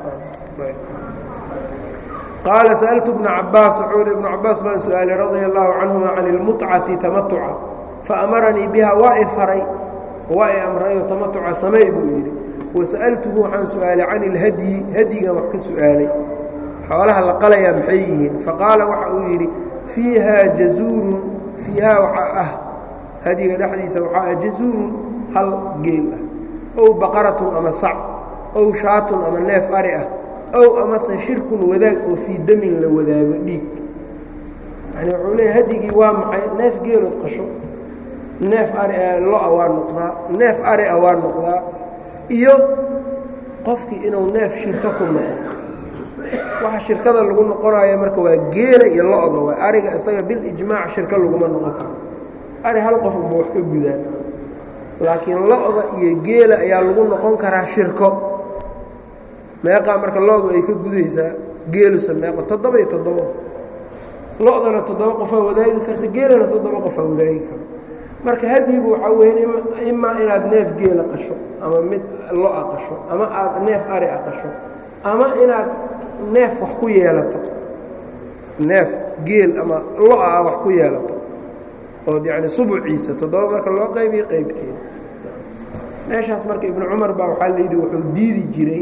qaala sa'altu bna cabaas wuxuu ihi ibnu cabaas baan su-aalay radia allahu canhuma can ilmutcati tamatuca faamaranii biha waa i faray waa i amrayo tamatuca samey buu yidhi wasa'altuhu waxaan su-aalay can ilhadyi hadyigan wax ka su-aalay xoolaha la qalayaa maxay yihiin faqaala waxa uu yidhi fiihaa jazuurun fiihaa waxaa ah hadyiga dhexdiisa waxaa ah jazuurun hal geel ah ow baqaratun ama sac ow shaatun ama neef ari ah ow amase shirkun wadaag oo fii damin la wadaago dhiig yani wuxuu leeya hadyigii waa maxay neef geelood qasho neef ari lo-a waa noqdaa neef ari a waa noqdaa iyo qofkii inuu neef shirka ku noqo waxa shirkada lagu noqonayo marka waa geela iyo lo-da waa ariga isaga bilijmaac shirka laguma noqon karo ari hal qof uma wax ka gudaan laakiin lo-da iyo geela ayaa lagu noqon karaa shirko meeqaa marka lo-du ay ka gudaysaa geelusa meeqo toddoba iyo toddoba lo-dana toddoba qofaa wadaagi karta geelana toddoba qofaa wadaagi karo marka hadyigu waxaa weya imaa inaad neef geela qasho ama mid lo-a qasho ama aad neef ari a qasho ama inaad neef wax ku yeelato neef geel ama lo-a ah wax ku yeelato ood yacni subuciisa toddoba marka loo qaybiyo qaybteeda meeshaas marka ibnu cumar baa waxaa layidhi wuxuu diidi jiray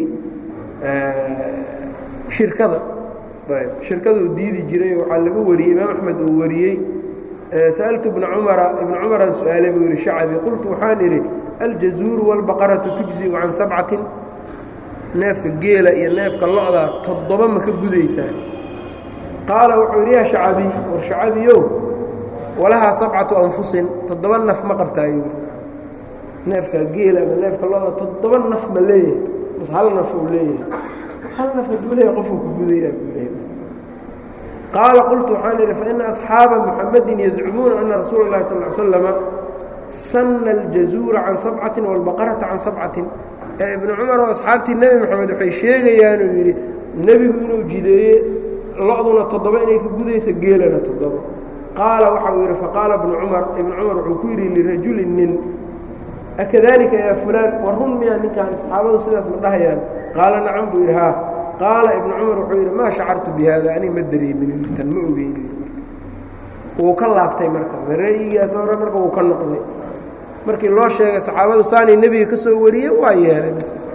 shirkada ayb shirkaduu diidi jiray waxaa laga wariyey imaam axmed uu wariyey sa'altu ibna cumara ibna cumaraan su-aalay buu yidhi shacabi qultu waxaan idhi aljazuuru wاlbaqaratu tujziu can sabcatin neefka geela iyo neefka lo-da toddoba ma ka gudaysaa qaala wuxuu yidhi yaa shacabiy war shacabiyow walahaa sabcatu anfusin toddoba naf ma qabtaayo neefka geela ama neefka lo-da toddoba naf ma leeyahay bas hal naf uu leeyahay hal naf hadduu leeyahay qofuu ku gudayaa buu leeyahay qaala qultu waxaan idhi faina asxaaba muxamadin yazcumuuna ana rasuula اllahi sal ly slama sanna aljazuura can sabcatin wاlbaqarata can sabcatin ee ibnu cumar oo asxaabtii nebi moxamed waxay sheegayaanuu yidhi nebigu inuu jideeye lo-duna toddoba inay ka gudayso geelana toddoba qaala waxa uu yidhi faqaala ibnu cumar ibnu cumar wuxuu ku yidhi lirajulin nin akadalika yaa fulaan war run miyaa ninkaan saxaabadu sidaas ma dhahayaan qaala nacam buu yidhi haa qaala ibnu cumar wuxuu yidhi maa shacartu bi haada aniga ma dareemin tan ma ogeyn wuu ka laabtay marka ra'yigaas hore marka wuu ka noqday markii loo sheegay saxaabadu saanay nebiga ka soo wariyeen waa yeelay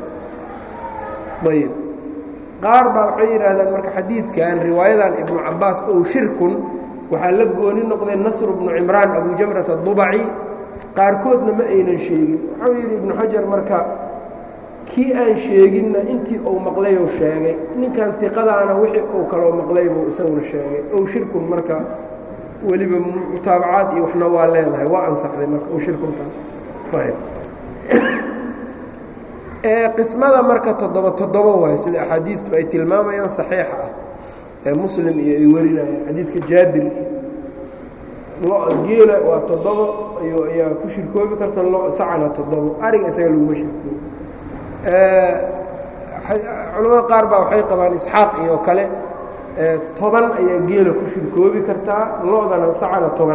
ayb qaar baa waxay yidhaahdaan marka xadiidkan riwaayadan ibnu cabaas ow shirkun waxaa la gooni noqday nasru bnu cimraan abu jamrat adubaci qaarkoodna ma aynan sheegin waxau yidhi ibnu xajar marka kii aan sheeginna intii uu maqlayou sheegay ninkan iqadaana wixii uu kaloo maqlay buu isaguna sheegay ow shirkun marka weliba mutaabacaad iyo waxna waa leedahay waa ansaxday marka ow shirkunta ee qismada marka toddoba toddoba waay sida axaadiistu ay tilmaamayaan saxiixa ah ee muslim iyo ay warinayaan xadiidka jaabir lo geela waa toddobo iyo ayaa ku shirkoobi karta lo sacana toddobo ariga isaga laguma shirkoobi culamada qaar baa waxay qabaan isxaaq iyo kale toban ayaa geela ku shirkoobi kartaa lo-dana sacana toban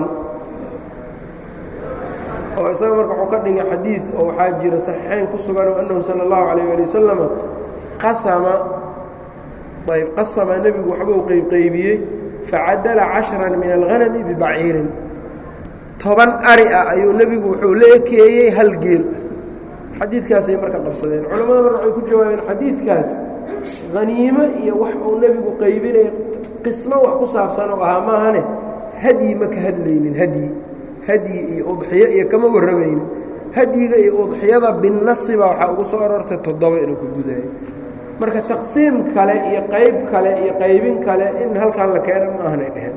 oo isaga marka wuxuu ka dhigay xadiid oo waxaa jira saxiixayn ku sugan oo annahu sala allahu calayh ali wasalama qasama ayb qasama nebigu waxbuu qeybqeybiyey facadala cashran min alghanami bibaciirin toban ari ah ayuu nebigu wuxuu la ekeeyey hal geel xadiidkaasay marka qabsadeen culammada marka waxay ku jawaabeen xadiidkaas haniimo iyo wax uu nebigu qaybinaya qismo wax ku saabsan oo ahaa maahane hadyi ma ka hadlaynin hadyi hadyi iyo udxiyo iyo kama warramaynin hadyiga iyo udxiyada binnasi baa waxaa ugu soo arortay toddoba inuu ka gudayo marka taqsiim kale iyo qayb kale iyo qaybin kale in halkan la keena ma ahanay dheheen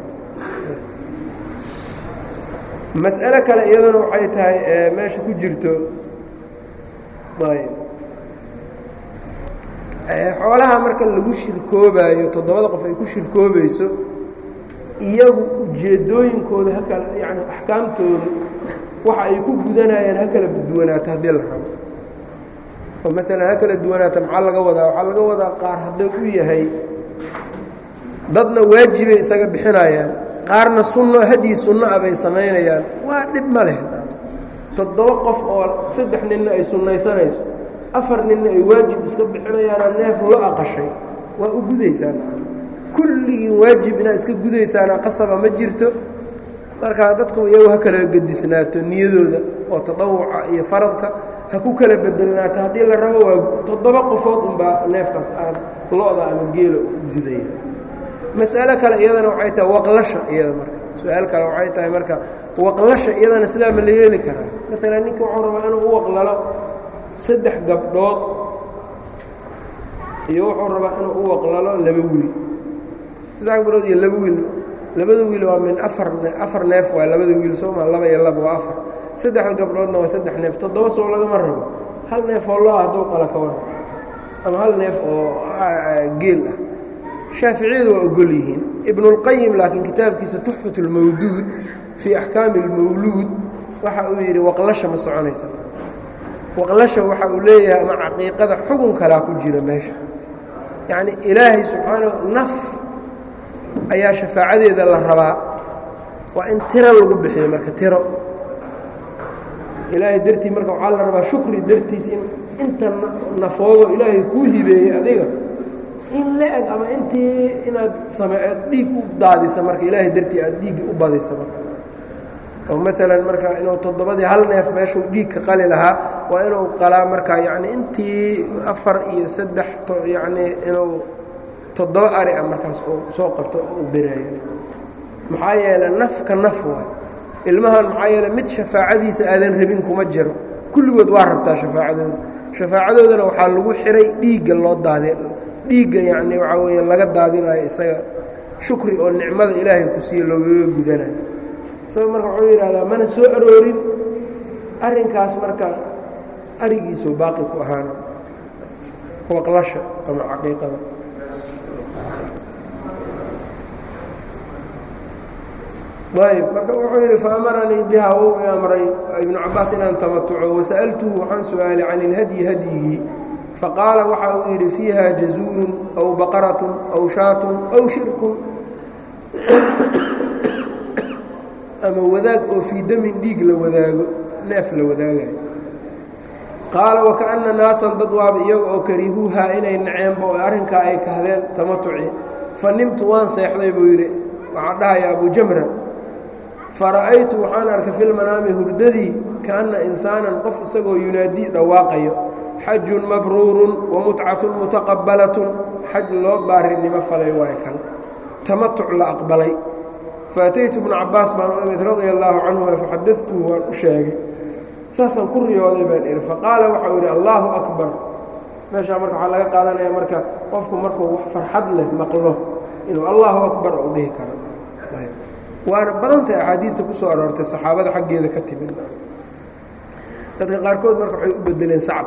mas'alo kale iyadana waxay tahay meesha ku jirto xoolaha marka lagu shirkoobaayo toddobada qof ay ku shirkoobayso iyagu ujeeddooyinkooda hakala yani axkaamtooda waxa ay ku gudanayaan ha kala duwanaato haddii la rabo oo maalan ha kala duwanaato maxaa laga wadaa waxaa laga wadaa qaar hadduu u yahay dadna waajibay isaga bixinayaan qaarna sunno hadii sunno ah bay samaynayaan waa dhib ma leh toddoba qof oo saddex ninna ay sunnaysanayso afar ninna ay waajib iska bixinayaanoo neef lo aqashay waa u gudaysaan kulligiin waajib inaad iska gudaysaana qasaba ma jirto marka dadku iyagu ha kala gedisnaato niyadooda oo tadawuca iyo faradka ha ku kala bedelnaato haddii la rabo waa toddoba qofood unbaa neefkaas aad lo-da ama geela u gudaya mas'alo kale iyadana waxay tahay waqlasha iyada marka su-aal kale waxay tahay marka waqlasha iyadana sidaa ma la yeeli karaa maalan ninka wuxuu rabaa inuu u waqlalo saddex gabdhood iyo wuxuu rabaa inuu u waqlalo laba wiil saddex gabdhood iyo laba wiil labada wiil waa min afar afar neef waa labada wiil sooma laba iyo laba waa afar saddexda gabdhoodna waa saddex neef toddoba soo lagama rabo hal neef oo lo hadduu qala ka waran ama hal neef oo geel ah shaaficiyadu waa ogol yihiin ibnulqayim laakiin kitaabkiisa tuxfat اlmawduud fii axkaami اlmawluud waxa uu yidhi waqlasha ma soconaysa waqlasha waxa uu leeyahay ama caqiiqada xugun kalaa ku jira meesha yacni ilaahay subxaana naf ayaa shafaacadeeda la rabaa waa in tiro lagu bixiyo marka tiro ilaahay dartii marka waxaa la rabaa shukri dartiis in inta nafoodo ilaahay kuu hibeeyey adiga in la-eg ama intii inaad same aad dhiig u daadisa marka ilaahay dartii aad dhiiggii u badisa marka oo maalan marka inuu toddobadii hal neef meeshuu dhiig ka qali lahaa waa inuu qalaa marka yacni intii afar iyo saddex yacni inuu toddoba ari ah markaas uu soo qabto uu beraayo maxaa yeeley nafka naf waay ilmahan maxaa yeeley mid shafaacadiisa aadan rabin kuma jiro kulligood waa rabtaa shafaacadooda shafaacadoodana waxaa lagu xiray dhiigga loo daadi dhiigga yacni waxaa weeye laga daadinayo isaga shukri oo nicmada ilaahay ku siiye loogaga gudanayo isaga marka wuxuu yidhahdaa mana soo aroorin arrinkaas marka arigiisuu baaqi ku ahaana waqlasha ama caqiiqada ayb marka wuxuu yidhi faamaranii bihaa wou i amray ibnu cabaas inaan tamatuco wasa'altuhu waxaan su-aalay can ilhadyi hadyigii faqaala waxa uu yidhi fiiha jazuurun aw baqaratun aw shaatun aw shirkun ama wadaag oo fii damin dhiig la wadaago neef la wadaagayo qaala wakaأna naasan dad waaba iyaga oo karihuuhaa inay naceenba oo arrinkaa ay kahdeen tamatuci fa nimtu waan seexday buu yidhi waxaa dhahaya abu jamra fara'aytu waxaan arkay filmanaami hurdadii kaأnna insaanan qof isagoo yunaadii dhawaaqayo xajun mabruurun wamutcatun mutaqabbalatun xaj loo baarinimo falay waay kan tamatuc la aqbalay faataytu bnu cabaas baan u imid radia allaahu canhuma faxadatuhu waan u sheegay saasaan ku riyooday baan idhi faqaala waxau yidhi allaahu akbar meeshaa marka waxaa laga qaadanaya marka qofku markuu wax farxad leh maqlo inuu allaahu akbar ou dhihi karo waana badantay axaadiidta ku soo aroortay saxaabada xaggeeda ka timid dadka qaarkood marka waxay u bedeleen sacab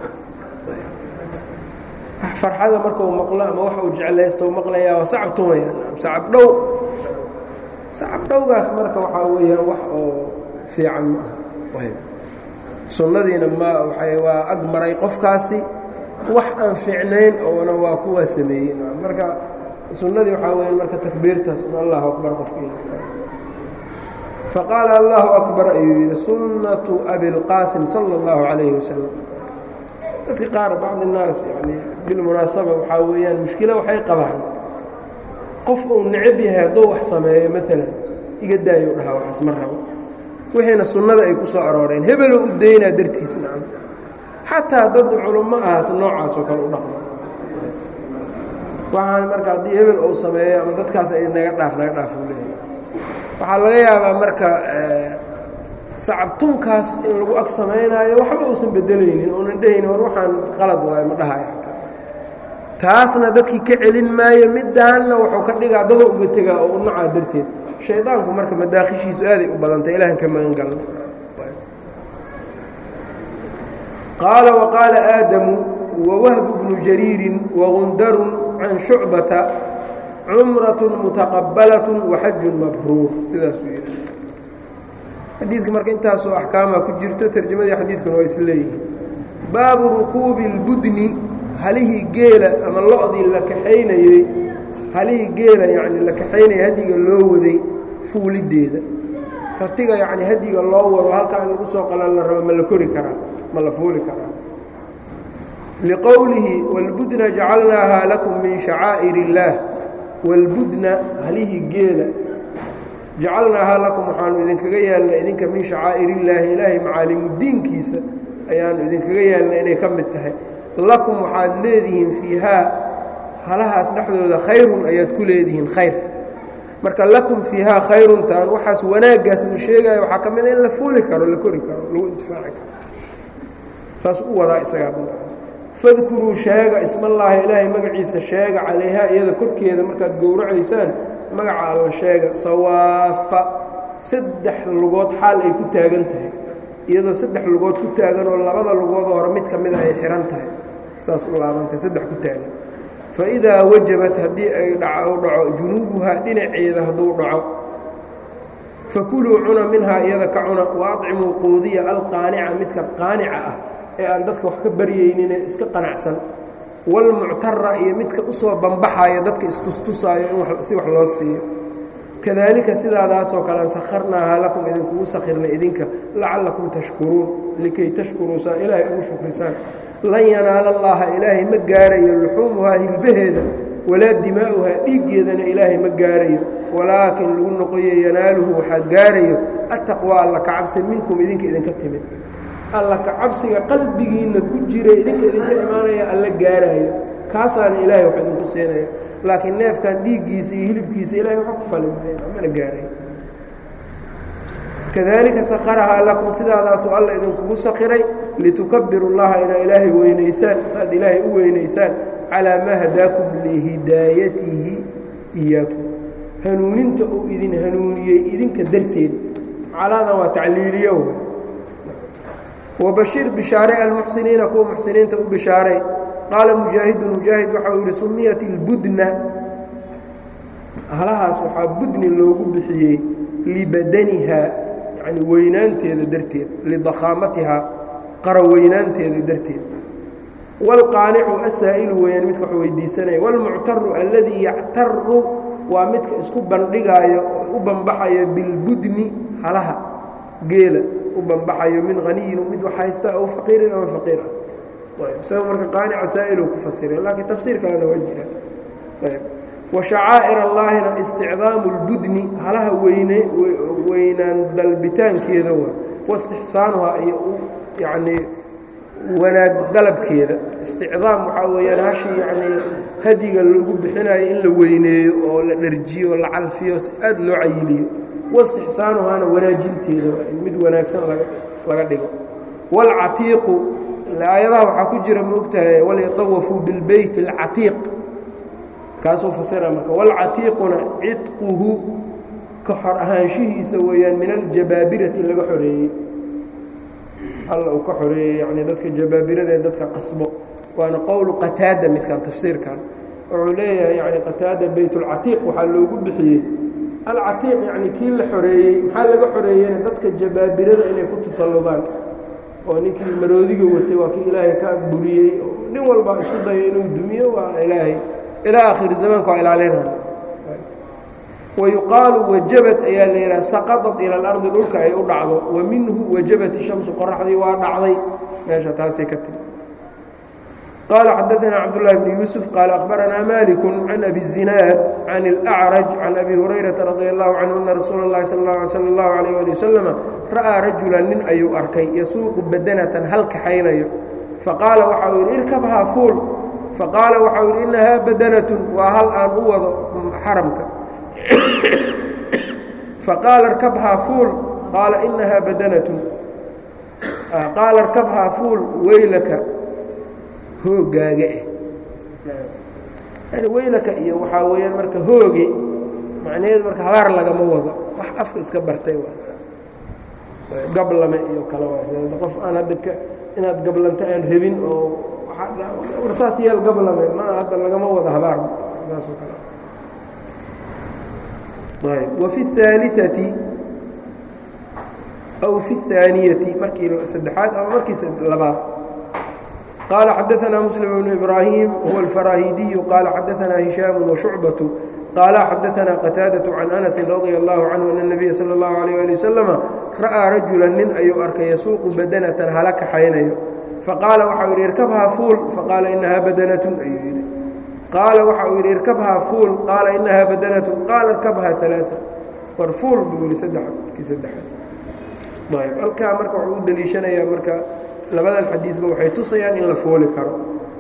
farxada markau maqlo ama wax uu jeclaysto maqlayaa waa sacab tumaya sacab dhow sacab dhowgaas marka waxaa weeyaan wax oo fiican ma aha sunnadiina ma waay waa ag maray qofkaasi wax aan fiicnayn oona waa kuwaa sameeyey marka sunnadii waxaa weya marka takbiirtaas un allahu akbar qofkii faqaala allahu akbar ayuu yidhi sunnatu abilqaasim sala اllahu calayhi wasalam dadka qaar bacd الnaas yani bilmunaasaba waxaa weeyaan mushkilo waxay qabaan qof uu necab yahay hadduu wax sameeyo maalan iga daayo dhahaa waxaas ma rabo wixiina sunnada ay ku soo arooreen hebeloo u daynaa dartiis nacam xataa dad culummo ahaas noocaasoo kale u dhaqmo waxaan marka haddii hebel uu sameeyo ama dadkaas ay naga dhaaf naga dhaaf u leeyahay waxaa laga yaabaa marka sacabtunkaas in lagu ag samaynaayo waxba uusan bedelaynin uunan dhehayni war waxaan qalad waayo ma dhahayo xataa taasna dadkii ka celin maayo middaanna wuxuu ka dhigaa dada uga tegaa oo u nacaa darteed shaydaanku marka madaakhishiisu aaday u badantay ilahan ka magan galna qaala waqaala aadamu wawahbu bnu jariirin wagundarun can shucbata cumratun mutaqabbalatun waxajun mabruur sidaasuu yidhi xadiidka marka intaasoo axkaamaa ku jirto tarjamadii xadiidkuna waa isleeyihiin baabu rukuubi اlbudni halihii geela ama lo-dii la kaxaynayey halihii geela yacni la kaxaynaya hadiga loo waday fuuliddeeda ratiga yacni hadiga loo wado halkaa in lagu soo qalan la rabo ma la kori karaa ma la fuuli karaa liqowlihi wاlbudna jacalnaaha lakum min shacaa'ir اllaah wاlbudna halihii geela jacalnaahaa lakum waxaanu idinkaga yeelna idinka min shacaa'ir illaahi ilaahay macaalimudiinkiisa ayaanu idinkaga yeelna inay ka mid tahay lakum waxaad leedihiin fiihaa halahaas dhexdooda khayrun ayaad ku leedihiin khayr marka lakum fiihaa khayruntaan waxaas wanaaggaas la sheegaya waxaa ka mid a in la fuuli karo la kori karo lagu intifaaci karo saas u wadaa isagaa fadkuruu sheega ismallaahi ilaahay magaciisa sheega calayhaa iyada korkeeda markaad gowracaysaan magaca alla sheega sawaafa saddex lugood xaal ay ku taagan tahay iyadoo saddex lugood ku taagan oo labada lugoodoo hore mid ka mida ay xihan tahay saas u laabantahay saddex ku taagan fa idaa wajabat haddii ay dhaco dhaco junuubuhaa dhinaceeda hadduu dhaco fakuluu cuna minhaa iyada ka cuna wa acimuu quudiya alqaanica midka qaanica ah ee aan dadka wax ka baryayninee iska qanacsan walmuctara iyo midka usoo bambaxaya dadka istustusaayo in si wax loo siiyo kadaalika sidaadaasoo kale sakharnaahaa lakum idinkugu sakhirnay idinka lacallakum tashkuruun likay tashkuruu saa ilaahay ugu shukrisaan lan yanaala allaaha ilaahay ma gaarayo luxuumuhaa hilbaheeda walaa dimaa'uhaa dhiiggeedana ilaahay ma gaarayo walaakin lagu noqoyo yanaaluhu waxaa gaarayo attaqwaa alla kacabsi minkum idinka idinka timid alla kacabsiga qalbigiinna ku jira idinka idinka imaanaya alla gaaraayo kaasaana ilaahay wax idinku siinaya laakiin neefkan dhiiggiisa iyo hilibkiisa ilahay waxa ku fali maayo mana gaarayo kadaalika sakharahaa lakum sidaadaasuu alla idinkugu sakhiray litukabiru llaha inaa ilaahay weynaysaan saaad ilaahay u weynaysaan calaa maa hadaakum lihidaayatihi iyaakum hanuuninta uu idin hanuuniyey idinka darteed calaadan waa tacliiliyo wbashir bishaare almuxsiniina kuwa muxsiniinta u bishaaray qaala mujaahidun mujaahid waxa uu yihi sumiyat ilbudna halahaas waxaa budni loogu bixiyey libadaniha yani weynaanteeda darteed lidakhaamatihaa qara weynaanteeda darteed wاlqaanicu asaa'ilu weeyaan midka wax weydiisanaya wاlmuctaru alladii yactaru waa midka isku bandhigaayo u banbaxayo bilbudni halaha geela u banbaxayo min haniyin mid wax haysta aw faqiirin ama faqiir ah isaga marka qaanica saa'iluu ku fasira laakiin tafsiir kalena waa jira wa shacaa'ir allaahina isticdaamu اlbudni halaha weyne weynaan dalbitaankeeda waa waistixsaanuhaa iyo yacnii wanaag dalabkeeda isticdaam waxaa weeyaan hashi yacnii hadiga lagu bixinayo in la weyneeyo oo la dharjiyo la calfiyo aad loo cayiliyo waistixsaanuhaana wanaajinteeda mid wanaagsan laga dhigo wاlcatiiqu aayadaha waxaa ku jira maogtahay walyatawafuu bilbeyt اlcatiiq kaasuu fasira marka wاlcatiiquna cidquhu ka xor ahaanshihiisa weeyaan min aljabaabirati laga xoreeyey alla uu ka xoreeyey yani dadka jabaabirada ee dadka qasbo waana qowlu qataada midkan tafsiirkan wuxuu leeyahay yani qataada beyt اlcatiiq waxaa loogu bixiyey alcatiiq yani kii la xoreeyey maxaa laga xoreeyeyna dadka jabaabirada inay ku tasalludaan oo ninkii maroodiga watay waa kii ilaahay ka buriyey nin walba isku dayo inuu dumiyo waa ilaahay ilaa akhiri zamaanka waa ilaalinaa wayuqaalu wajabad ayaa la yidhaha saqadat ila alardi dhulka ay u dhacdo wa minhu wajabat shamsu qoraxdii waa dhacday meesha taasay ka timi qال xdثna cبدالله بن يوسف qال أخبرnا مالك عن أبي الزiناad عن الأعرج عن أbي هريرة رضي الله عنه أن رsuuل الlahi صلى الله عليه ولي وسلم ra'ىa رaجuلا nin ayuu arkay yasuuqu badنة hal kaxaynayo faqaala waxau yidhi irkabhaa fuul faqaala waxau yidhi inahaa badنة waa hal aan u wado xaramka faqaala اrkabhaa fuul qaala inahaa badنة qaala اrkabhaa fuul weylaka hoogaaga eh yani weylaka iyo waxaa weeyaan marka hooge macnaheedu marka habaar lagama wado wax afka iska bartay gablame iyo kale waa qof aan hadda ka inaad gablanto aan rabin oo war saas yeel gablame ma hadda lagama wado habaar saasoo kale ayb wafi الثaaliثati aw fi الثaaniyati markii saddexaad ama markii labaad قال xدثنا مسلم بن إبراهيم هو الفراهيدي قال xدثنا هiشام وشعبة قال xدثنا قتاaدة عن أنس رضي الله عنه أن النبي sلى الله عليه ولي وسلم رأىa رaجuلا nin ayuu arkay yasuuqu badنة hala kaxaynayo faqاala waxa u yidhi irkبhaa fuul faqاala inahaa badنة ayuu yidhi qaala waxa uu yidhi irkبhaa fuul qaala inahaa badنة qaala irkبhaa ثaلاثة war fuul buu yihi kii saddexaad ayb halkaa marka wuxuu u deliishanayaa marka labadan xadiidba waxay tusayaan in la fooli karo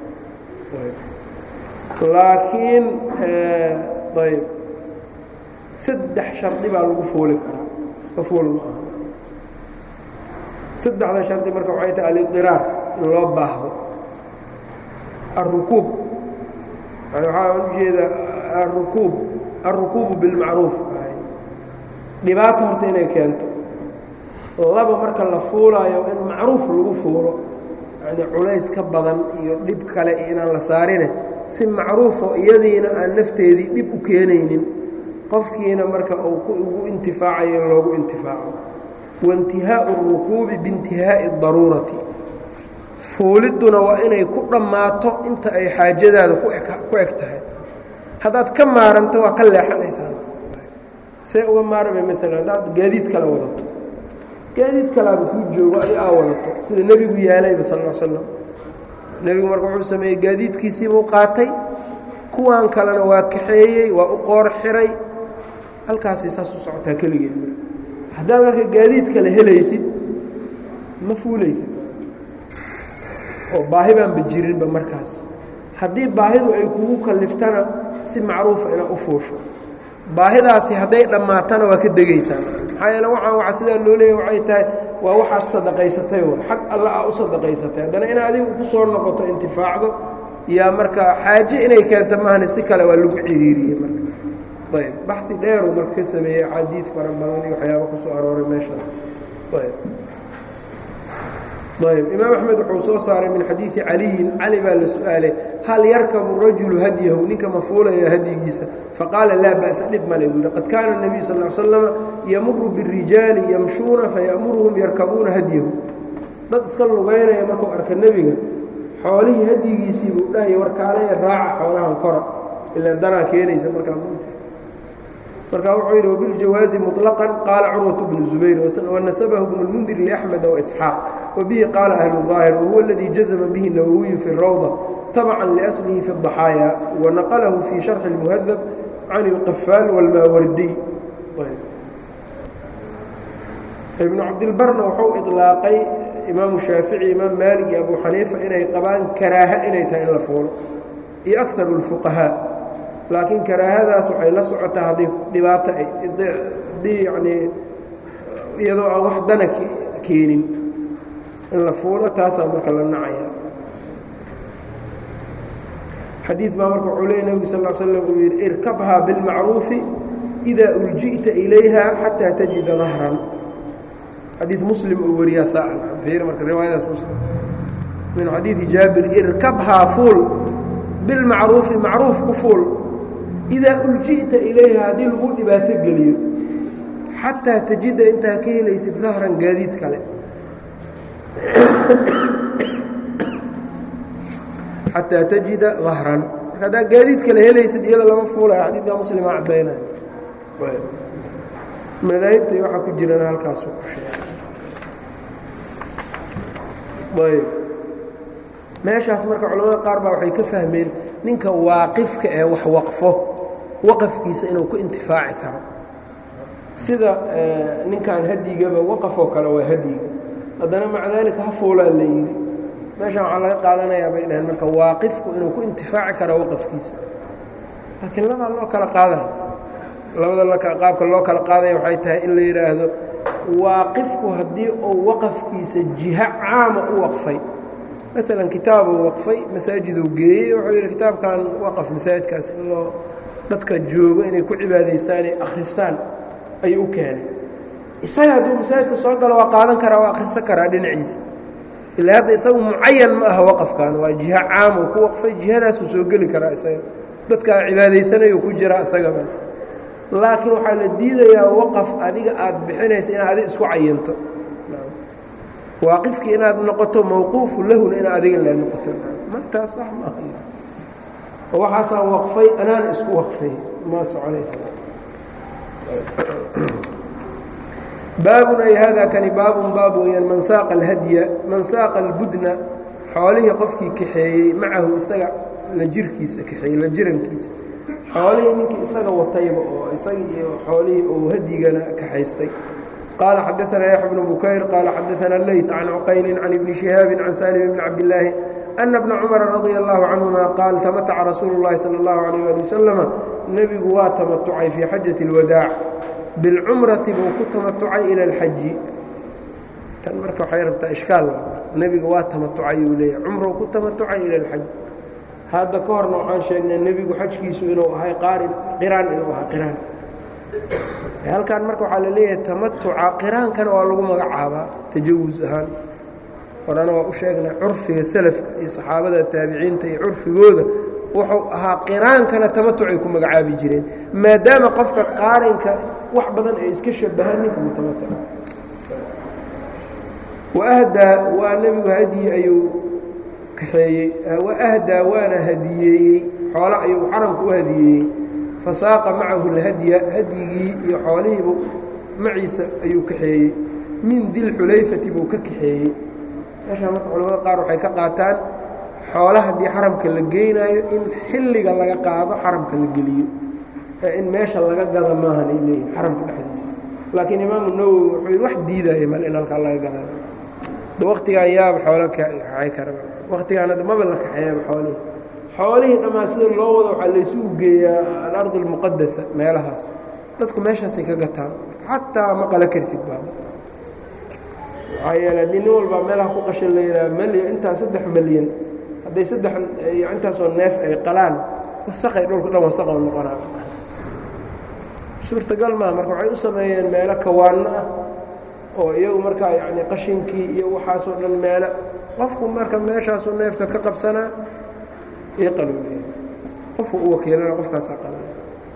laakiin ayb saddex shardi baa lagu fooli karaa iska fool ma aha saddexda shardi marka waxay tahay alidiraar in loo baahdo alrukuub yani waxaa ujeeda arukuub alrukuubu bilmacruuf dhibaato horta inay keento laba marka la fuulaayo in macruuf lagu fuulo yani culays ka badan iyo dhib kale iyo inaan la saarine si macruufoo iyadiina aan nafteedii dhib u keenaynin qofkiina marka uu ugu intifaacayo in loogu intifaaco waintihaau اrukuubi biintihaa'i اdaruurati fuulidduna waa inay ku dhammaato inta ay xaajadaada ku eg tahay haddaad ka maaranto waa ka leexanaysaa see uga maarmay maalan haddaad gaadiid kala wadato gaadiid kalaaba kuu joogo ay aa wadato sida nebigu yaalayba sal l slam nebigu marka wuxuu sameeyey gaadiidkiisiibuu qaatay kuwan kalena waa kaxeeyey waa u qoor xiray halkaasay saas u socotaa keligeed haddaad marka gaadiid kale helaysid ma fuulaysid oo baahi baanba jirinba markaas haddii baahidu ay kugu kaliftana si macruufa inaad u fuusho baahidaasi hadday dhammaatana waa ka degaysaa maxaa yeele waxaan waa sidaa loo leeya waxay tahay waa waxaad sadaqaysatay w xag alla aa u sadaqaysatay haddana ina adigu ku soo noqoto intifaacdo yaa marka xaaje inay keento mahane si kale waa lagu ciriiriyey marka ayb baxi dheeru marka ka sameeyey axaadiid fara badan iyo waxyaaba ku soo arooray meeshaas ayb ayb imaam axmed wuxuu soo saaray min xadiidi caliyin cali baa la su-aalay hal yarkabu rajulu hadyahu ninka ma fuulaya hadyigiisa faqaala laa ba'sa dhib male buu yihi qad kaana الnabiyu sal ly slama yamuru birijaali yamshuuna fayamuruhum yarkabuuna hadyahu dad iska lugaynaya markuu arka nebiga xoolihii hadyigiisii buu dhahaya warkaalaya raaca xoolahan kora ilaa danaa keenaysa markaa markaa wuxuu yidhi وباljawaaزi مطلقا qaala curwaة بن زubayr وnaسبه بن الmنdir لأحمد وإسحاaq وbihi qaala أهل الظاahر وهuو اladي jaزma bه النawوي في الrawضة تبعا لأصلhi في الضaxاayا ونaqله في شharح المهذب عن الqفاal والmاwrdي iبن cabdilbarna wuxuu iطlaaqay imaamu shaafiعي imaam malig iyo abu xaniifa inay qabaan karaaha inay tahay in la fuulo iyo أكثar الفقهاء laakiin karaahadaas waxay la socotaa hadday dhibaato haddii yanii iyadoo aan wax dana keenin in la fuulo taasaa marka la nacaya xadiid baa marka wuxuu leey nebigu sal slam uu yidhi irkabhaa bilmacruufi إidaa ulji'ta ilayha xataa tajida dahran xadiid muslim uu wariyaa saa marka riwaayadaas muslim min xadiidi jaabir irkabhaa fuul bilmacruufi macruuf ku fuul idaa ulji'ta ilayha haddii lagu dhibaato geliyo xataa tajida intaa ka helaysid dahran gaadiid kale xataa tajida dahran marka haddaa gaadiid kale helaysid iyada lama fuulaya xadiidka muslima caddaynaya madaahibta iyo waxaa ku jirana halkaasu ku sheegay ayb meeshaas marka culamada qaar baa waxay ka fahmeen ninka waaqifka ee wax waqfo waqafkiisa inuu ku intifaaci karo sida ninkan hadyigaba waqafoo kale waa hadyiga haddana maca daalika ha fuulaa la yidhi meeshaan waxaa laga qaadanayaa bay dhaheen marka waaqifku inuu ku intifaaci karo waqafkiisa laakiin labaa loo kala qaadaya labada qaabka loo kala qaadaya waxay tahay in la yidhaahdo waaqifku haddii uu waqafkiisa jiho caama u waqfay maalan kitaabuu waqfay masaajiduu geeyey wuxuu yidhi kitaabkan waqaf masaajidkaas in loo dadka joogo inay ku cibaadaystaan ay akhristaan ayuu u keenay isaga hadduu masaajidka soo galo waa qaadan karaa waa akhrisan karaa dhinaciisa ilaa hadda isagu mucayan ma aha waqafkan waa jiho caamuu ku waqfay jihadaasuu soo geli karaa isaga dadkaa cibaadaysanayu ku jira isagaba laakiin waxaa la diidayaa waqaf adiga aad bixinaysa inaad adiga isku cayanto waaqifkii inaad noqoto mawquufu lahuna inaad adiga le noqoto martaas wax maaha waxaasaan waqfay anaana isku waqfay ma soconaysa baabun ay hada kani baabun baab weeyaan man saaqa alhadya man saaqa albudna xoolihii qofkii kaxeeyey macahu isaga la jirkiisa kaxeeyey la jirankiisa xoolihii ninkii isaga watayba oo isaga iyo xoolihii uu hadyigana kaxaystay qaala xadaana yaxya bnu bukayr qaala xadaana leyt can cuqaylin can ibni shihaabi can salim bni cabdillaahi ana bna cumara radia allahu canhuma qaal tamataca rasuulu llahi sala allahu alayh ali wasalama nebigu waa tamatucay fii xajati اlwadaac bilcumrati buu ku tamatucay ila alxaji tan marka waxay rabtaa ishkaal nebiga waa tamatucay uu leeyahay cumruu ku tamatucay ila alxaj hadda ka horna waxaan sheegnay nebigu xajkiisu inuu ahay qaarin qiraan inuu ahaa qiraan halkan marka waxaa la leeyahay tamatuca qiraankana waa lagu magacaabaa tajawus ahaan horena waa u sheegnay curfiga salafka iyo saxaabada taabiciinta iyo curfigooda wuxuu ahaa qiraankana tamatucay ku magacaabi jireen maadaama qofka qaarinka wax badan ay iska shabahaan ninka mutamatuca waahdaa waa nebigu hadyi ayuu kaxeeyey waahdaa waana hadiyeeyey xoolo ayuu xaramka u hadiyeeyey fasaaqa macahu lhadya hadyigii iyo xoolihiibu maciisa ayuu kaxeeyey min dilxulayfati buu ka kaxeeyey meeshaa marka culamada qaar waxay ka qaataan xoola haddii xaramka la geynaayo in xilliga laga qaado xaramka la geliyo ee in meesha laga gada maahan ay leeyihin xaramka dhexdiisa laakiin imaamu nawowi wuxuu wax diidaya mal in halkaa laga gadayo waqtigaan yaaba xoolo kaxay kara waqtigaan hadda maba la kaxeeyaba xoolihii xoolihii dhammaan sida loo wado waxaa laysugu geeyaa alardi almuqadasa meelahaas dadku meeshaasay ka gataan xataa ma qala kartid baa maxaa yeele haddii nin walbaa meelaha ku qashin la yidhaha malyan intaa saddex malyan hadday saddex intaasoo neef ay qalaan wasaqay dhulka dhan wasaqoo noqonaa suurtagal maa marka waxay u sameeyeen meelo kawaanno ah oo iyagu markaa yacni qashinkii iyo waxaasoo dhan meelo qofku marka meeshaasuu neefka ka qabsanaa iyo qaluuliya qofku u wakiilana qofkaasaa qalaya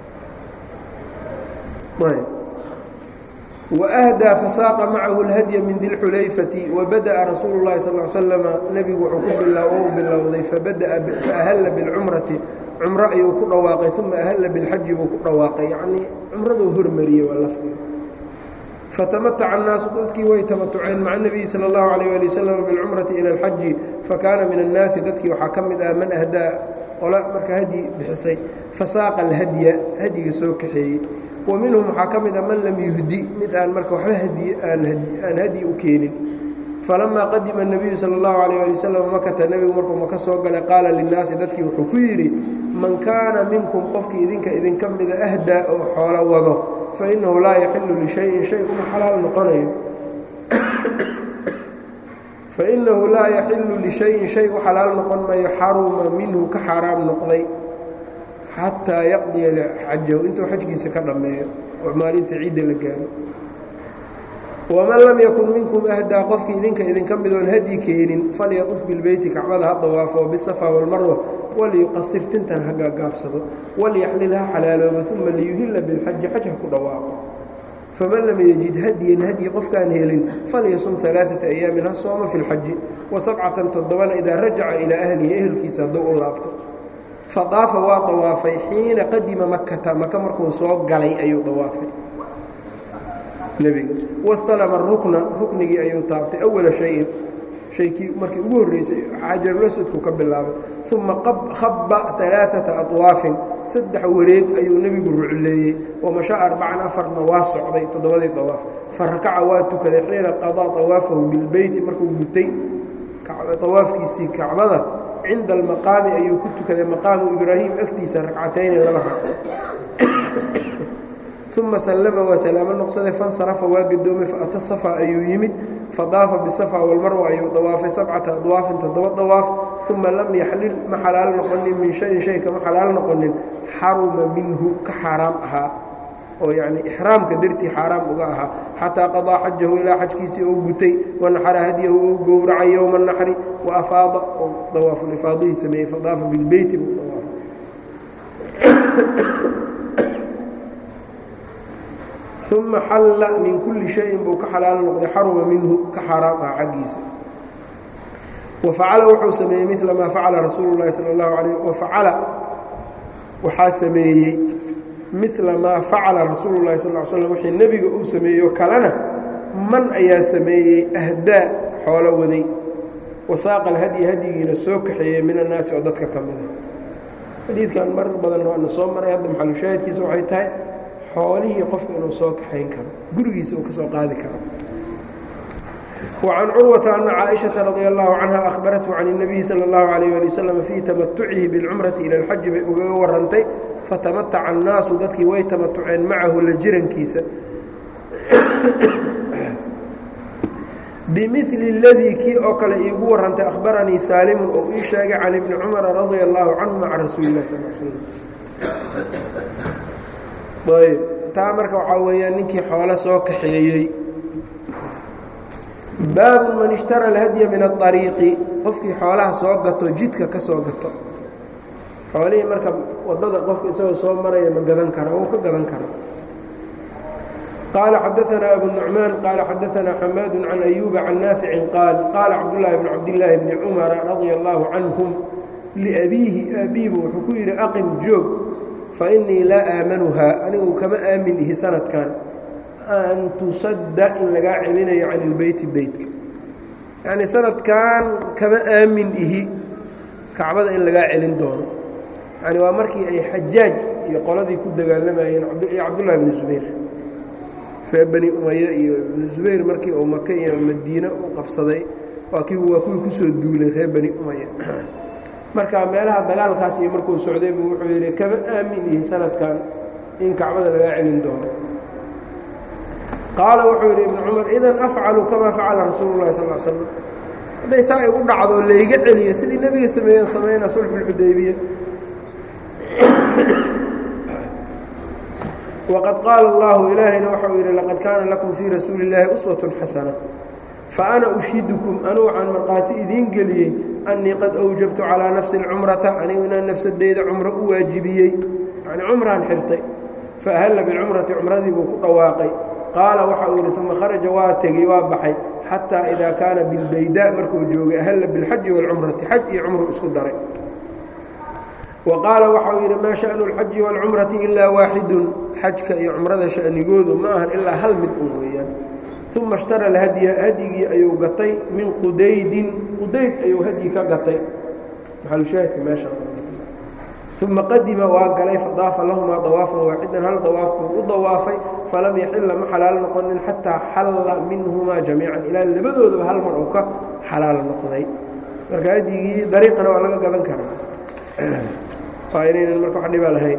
ayb waahdaa fasaaqa macahu اlhadya min dilxulayfati wabada'a rasuulu اllahi sal l slama nebigu wuxuu ku u bilowday faahalla biاlcumrati cumro ayuu ku dhawaaqay uma ahalla biاlxaji buu ku dhawaaqay yacnii cumraduu hormariyey waa lafdiga fatamataca annaasu dadkii way tamatuceen maca nebiyi sala اllahu alayh ali wasalam biاlcumrati ila alxaji fakaana min annaasi dadkii waxaa ka mid ah man ahdaa qola marka hadyi bixisay fasaaqa alhadya hadyiga soo kaxeeyey wa minhum waxaa ka mid a man lam yuhdi mid aan marka waxba hadiy aan hadyi u keenin falamaa qadima الnabiyu salى اllahu alayh ali wasalam makata nebigu markuu maka soo galay qaala linnaasi dadkii wuxuu ku yidhi man kaana minkum qofkii idinka idinka mida ahdaa oo xoolo wado fainahu laa yaxilu lishayin shay uma xalaal noqonayo fainahu laa yaxilu lishayin shay u xalaal noqon mayo xaruma minhu ka xaaraam noqday xataa yaqdiya xajahu intuu xajkiisa ka dhammeeyo oo maalinta ciidda la gaaro waman lam yakun minkum ahdaa qofkii idinka idinka midoon hadyi keenin falyaquf bilbeyti kacbada ha dawaafo bisafa walmarwa waliyuqasir tintan ha gaagaabsado walyaxlil ha xalaaloobo uma liyuhilla bilxaji xaj ha ku dhawaaqo faman lam yajid hadyan hadyi qofkaan helin falyasum alaaata ayaamin ha sooma fi lxaji wa sabcatan toddobana idaa rajaca ilaa ahlihi ehelkiisa hadduu u laabto fadaafa waa dawaafay xiina qadima makata maka markuu soo galay ayuu dawaafay nebiga wastalama rukna ruknigii ayuu taabtay awala shayin shaykii markii ugu horreysay xajarulaswadku ka bilaabay uma khaba alaaata aطwaafin saddex wareeg ayuu nebigu rucleeyey wamashaa arbacan afarna waa socday toddobadii dawaaf farakaca waa tukaday xiina qadaa awaafahu bilbeyti markuu gutay awaafkiisii kacbada cinda almaqaami ayuu ku tukaday maqaamu ibraahim agtiisa ragcatayni laba ragco uma sallama waa salaamo noqsaday fansarafa waa gadoomay faata safa ayuu yimid fadaafa bisafa walmarwa ayuu dawaafay sabcata adwaafin toddoba dawaaf uma lam yaxlil ma xalaal noqonin min shayin shay kama xalaal noqonin xaruma minhu ka xaaraam ahaa oo yacni ixraamka dartii xaaraam uga ahaa xataa qadaa xajahu ilaa xajkiisii ou gutay wanaxara hadyahu ou gowracay yowma naxri wa afaada oo dawaafulifaadihii sameeyey fadaafa bilbeyti buu dawaafay uma xalla min kulli shayin buu ka xalaal noqday xaruma minhu ka xaaraam ah xaggiisa wafacala wuxuu sameeyey mila maa facala rasuulu llahi sala allahu alayh wafacala waxaa sameeyey mila maa facala rasuulu llahi sal l slam wixii nebiga uu sameeyo kalena man ayaa sameeyey ahdaa xoolo waday wasaaqa alhadyi hadyigiina soo kaxeeyey min annaasi oo dadka ka mida xadiidkan marar badan waana soo maray hadda maxalushaahidkiisa waxay tahay xoolihii qofka inuu soo kaxayn karo gurigiisa uu ka soo qaadi karo وعن cروة أن cائشhaةa رضي الله عنها أخبرته عن النبي sلى الله عليه ولي وسلم في تaمتعihi بالcمرaةi إلى الxaج bay ugaga warantay faتaمتca النaasu dadkii way tamatuceen macahu la jirankiisa بمثل الذي kii oo kale iigu warantay أخبرنيi sاaلم oo ii sheegay عن iبن cمر رضي الله عنهma عن رasuuل الlah صل سلم ayb taa marka waxaa weeyaan ninkii xoolo soo kaxeeyey baabu man ishtara alhadya min aariiqi qofkii xoolaha soo gato jidka ka soo gato xoolihii marka wadada qofka isagoo soo maraya ma gadan kara wuu ka gadan kara qaala xadaanaa abu nucmaan qaala xadaanaa xamaadu can ayuuba can naaficin qaal qaala cabdulaahi bn cabdillaahi bni cumara radia allaahu canhum liabiihi aabiibu wuxuu ku yidhi aqim joog fa innii laa aamanuhaa anigu kama aamin ihi sanadkan an tusadda in lagaa celinayo can ilbeyti beytka yacnii sanadkan kama aamin ihi kacbada in lagaa celin doono yani waa markii ay xajaaj iyo qoladii ku dagaalamayeen iyo cabdullahi bni zubayr reer bani umaya iyo ibnu zubayr markii uu maka iyo madiine u qabsaday waa kii waa kuwii kusoo duulay reer bani umaya marka meelaha dagaalkaas iyo markuu socday buu wuxuu yidhi kama aamin ihi sanadkan in kacbada lagaa celin doono qaala wuxuu yidhi ibnu cumar idan afcalu kamaa facala rasuulu llahi sal slam hadday saa igu dhacdo layga celiyo sidii nebiga sameeyeen samayna sulxu lxudaybiya waqad qaala allahu ilaahayna waxau yidhi laqad kaana lakum fii rasuuli اllaahi uswatun xasana faana ushhidukum anuu waxaan markhaati idiin geliyey annii qad awjabtu calaa nafsi اlcumrata anigu inaan nafsadeyda cumro u waajibiyey yani cumraan xirtay faahalla bilcumrati cumradii buu ku dhawaaqay qaala waxa uu yidhi uma kharaja waa tegey waa baxay xataa idaa kaana bilbaydaa markuu joogay ahalla bilxaji wاlcumrati xaj iyo cumru isku daray wa qaala waxauu yidhi maa sha'nu اlxaji wاlcumrati ilaa waaxidun xajka iyo cumrada sha'nigoodu ma ahan ilaa hal mid un weeyaan uma ishtara alhadya hadyigii ayuu gatay min qudaydin qudayd ayuu hadyi ka gatay maxalushaahidka meesha uma qadima waa galay fadaafa lahumaa dawaafan waaxidan hal dawaaf buu u dawaafay falam yaxila ma xalaal noqonin xataa xalla minhumaa jamiican ilaa labadoodaba hal mar uu ka xalaal noqday marka hadyigii dariiqana waa laga gadan karaa waa inaynan marka wax dhibaa lahayn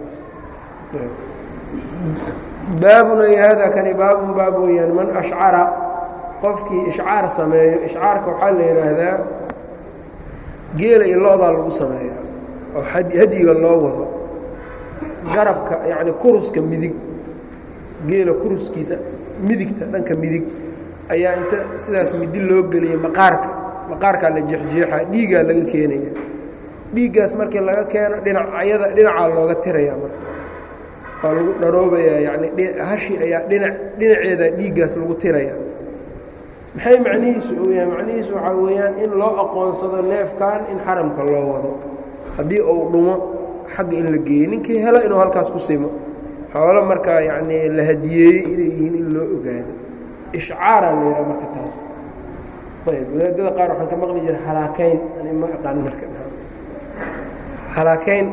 baabun ay hada kani baabun baab weeyaan man ashcara qofkii ishcaar sameeyo ishcaarka waxaa la yidhaahdaa geela iyo lo-daa lagu sameeya oo hadyiga loo wado garabka yacni kuruska midig geela kuruskiisa midigta dhanka midig ayaa inta sidaas midi loo geliyay maqaarka maqaarkaa la jeexjeexaa dhiigaa laga keenaya dhiiggaas markii laga keeno dhinacyada dhinacaa looga tirayaa marka waa lagu dharoobayaa yacni hashi ayaa dhinac dhinaceeda dhiiggaas lagu tiraya maxay macnihiisu uu yahay macnihiisu waxaa weeyaan in loo aqoonsado neefkan in xaramka loo wado haddii uu dhumo xagga in la geeyo ninkii helo inuu halkaas ku simo xoolo markaa yacnii la hadiyeeyey inay yihiin in loo ogaado ishcaaraa la yidhaha marka taas ayb wadaadada qaar waxaan ka maqli jiray halaakeyn ani ma aqaan marka halaakeyn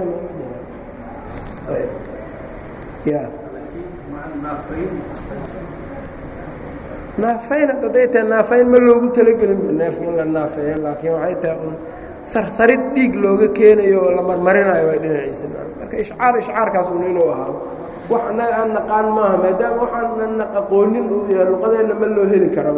ya naafayn hadday tahay naafayn ma loogu talagelin neefka in la naafeeyo laakiin waxay tahay un sarsarid dhiig looga keenayo oo la marmarinayo waa dhinaciisa marka ishcaar ishcaarkaas un inuu ahaado wax annaga aan naqaan maaha maadaama waxaan aqoonin uu yahay luqadeenna ma loo heli karaba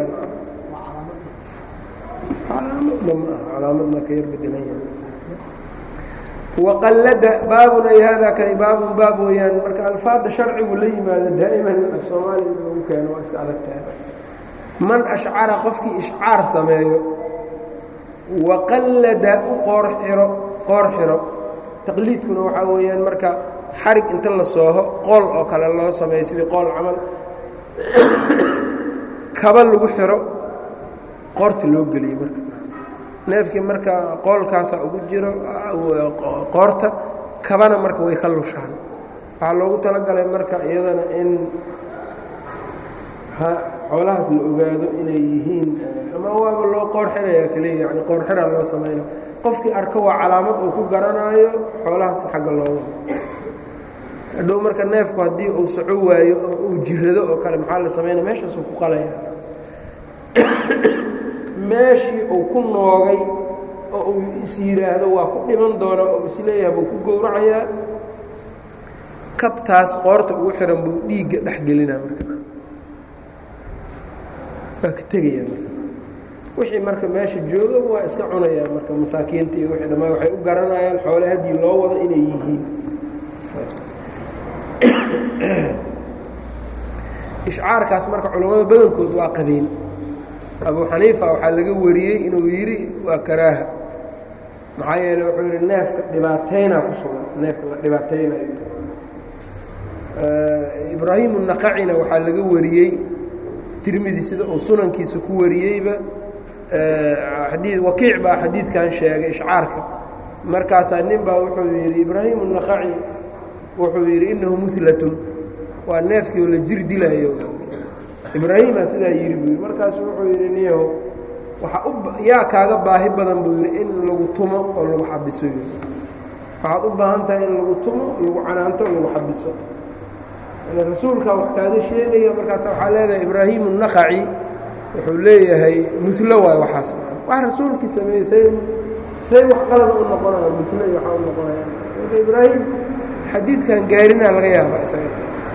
calaamadna ma aha calaamadna ka yar bedelan yahay waqallada baabun ay haadaa kani baabun baab weeyaan marka alfaadda sharcigu la yimaado daa'iman af soomaaliya in lagu keeno waa iska adag tahay man ashcara qofkii ishcaar sameeyo waqallada u qoor xiro qoor xiro taqliidkuna waxaa weeyaan marka xarig inta la sooho qool oo kale loo sameeyo sidii qool camal kaba lagu xiro qoorta loo geliyo marka neefkii marka qoolkaasaa ugu jiro qoorta kabana marka way ka lushaan waxaa loogu talagalay marka iyadana in xoolahaas la ogaado inay yihiin ama waaba loo qoor xirayaa keliya yani qoor xiraa loo samayna qofkii arko waa calaamad uu ku garanaayo xoolahaas in xagga loo wado hadhow marka neefku haddii uu soco waayo ama uu jirado oo kale maxaa la samaynaya meeshaasuu ku qalaya meeshii uu ku noogay oo uu is yidhaahdo waa ku dhiman doonaa oo isleeyahay buu ku gowracayaa kabtaas qoorta ugu xihan buu dhiigga dhex gelinaa marka waa ka tegayaa marka wixii marka meesha jooga waa iska cunayaa marka masaakiinta iyo wixii dhammaan waxay u garanayaan xoole haddii loo wado inay yihiin ishcaarkaas marka culammada badankood waa qabeen abu xaniifa waxaa laga wariyey inuu yidhi waa karaaha maxaa yeele wuxuu yidhi neefka dhibaataynaa ku sugan neefka la dhibaataynayo ibraahimu naqacina waxaa laga wariyey tirmidi sida uu sunankiisa ku wariyeyba xadii wakiic baa xadiidkan sheegay ishcaarka markaasaa nin baa wuxuu yidhi ibraahimu naqaci wuxuu yidhi innahu muhlatun waa neefkii oo la jir dilaayo ibraahima sidaa yidhi buu yidhi markaasu wuxuu yidhi niyahow waxa u yaa kaaga baahi badan buu yidhi in lagu tumo oo lagu xabiso yidhi waxaad u baahan tahay in lagu tumo lagu canaanto oo lagu xabiso yani rasuulkaa wax kaaga sheegaya markaas waxaa leedahay ibraahimu naqaci wuxuu leeyahay mulo waayo waxaas wax rasuulkii sameeyey say say wax qalada u noqonaya mulo iyo waxaa u noqonaya marka ibraahim xadiidkan gaarinaa laga yaabaa isaga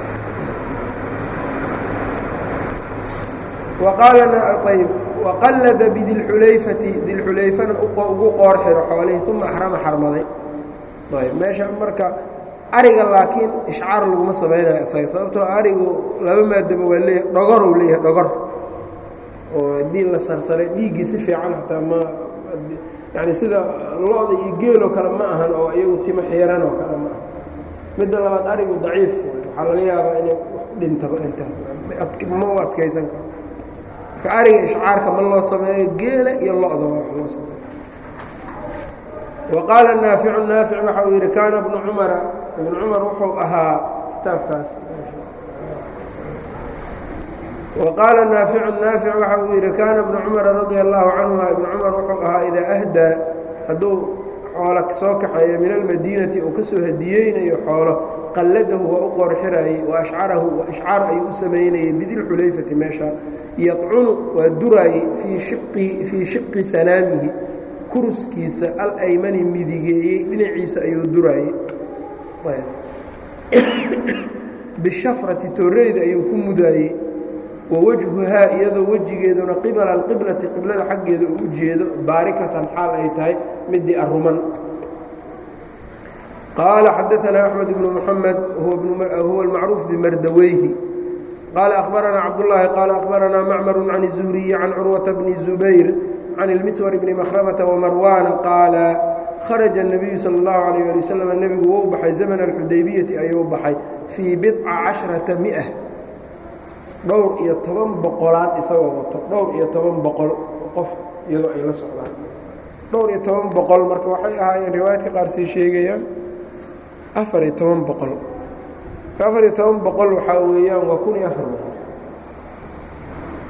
ayb waqallada bidilxulayfati dilxulayfana ugu qoor xiro xoolihii uma axrama xarmaday ayb meesha marka ariga laakiin ishcaar laguma samaynayo isaga sababtoo arigu laba maadaba waa leeyahay dhogoruu leeyahay dhogor oo haddii la sarsaray dhiiggii si fiican xataa ma yani sida lo-da iyo geeloo kale ma ahan oo iyagu timo xiiran oo kale ma aha midda labaad arigu daciif waxaa laga yaabaa inay dhintaba intaas ma u adkaysan karo ariga ishcaarka ma loo sameeyo geela iyo lo-da waa wax loo sameeyo wa qaala naaficu naafic waxa uu yidhi kaana bnu cumara ibnu cumar wuxuu ahaa kitaabkaas wa qaala naaficu naafic waxa uu yidhi kaana bnu cumara radia allahu canhuma ibnu cumar wuxuu ahaa idaa ahdaa hadduu xoolo soo kaxeeyo min almadiinati uu ka soo hadiyeynayo xoolo qalladahu waa u qoorxiraayey wa ashcarahu ishcaar ayuu u samaynayey bidilxulayfati meesha yadcunu waa duraayey fii shiqi fii shiqi sanaamihi kuruskiisa alaymani midigeeyey dhinaciisa ayuu duraayey bishafrati tooreyda ayuu ku mudaayey wa wajhuhaa iyadoo wejigeeduna qibala alqiblati qiblada xaggeeda uu u jeedo baarikatan xaal ay tahay midii aruman qaala xadaanaa axmed bnu muxamed huwa almacruuf bimardaweyhi qaala akhbaranaa cabdullaahi qaala akhbaranaa macmaru can الzuhriyi can curwata bni zubayr can ilmiswar bni makhramata wamarwaana qaala kharaja الnabiyu salى اllahu alayh ali wasalam nebigu wou baxay zamna alxudaybiyati ayuu baxay fii bidca casharata mia dhowr iyo toban boqolaad isagoo wato dhowr iyo toban boqol qof iyadoo ay la socdaan dhowr iyo toban boqol marka waxay ahaayeen riwaayadka qaar say sheegayaan afar iyo toban boqol afar iyo toban boqol waxaa weeyaan waa kun iyo afar boqol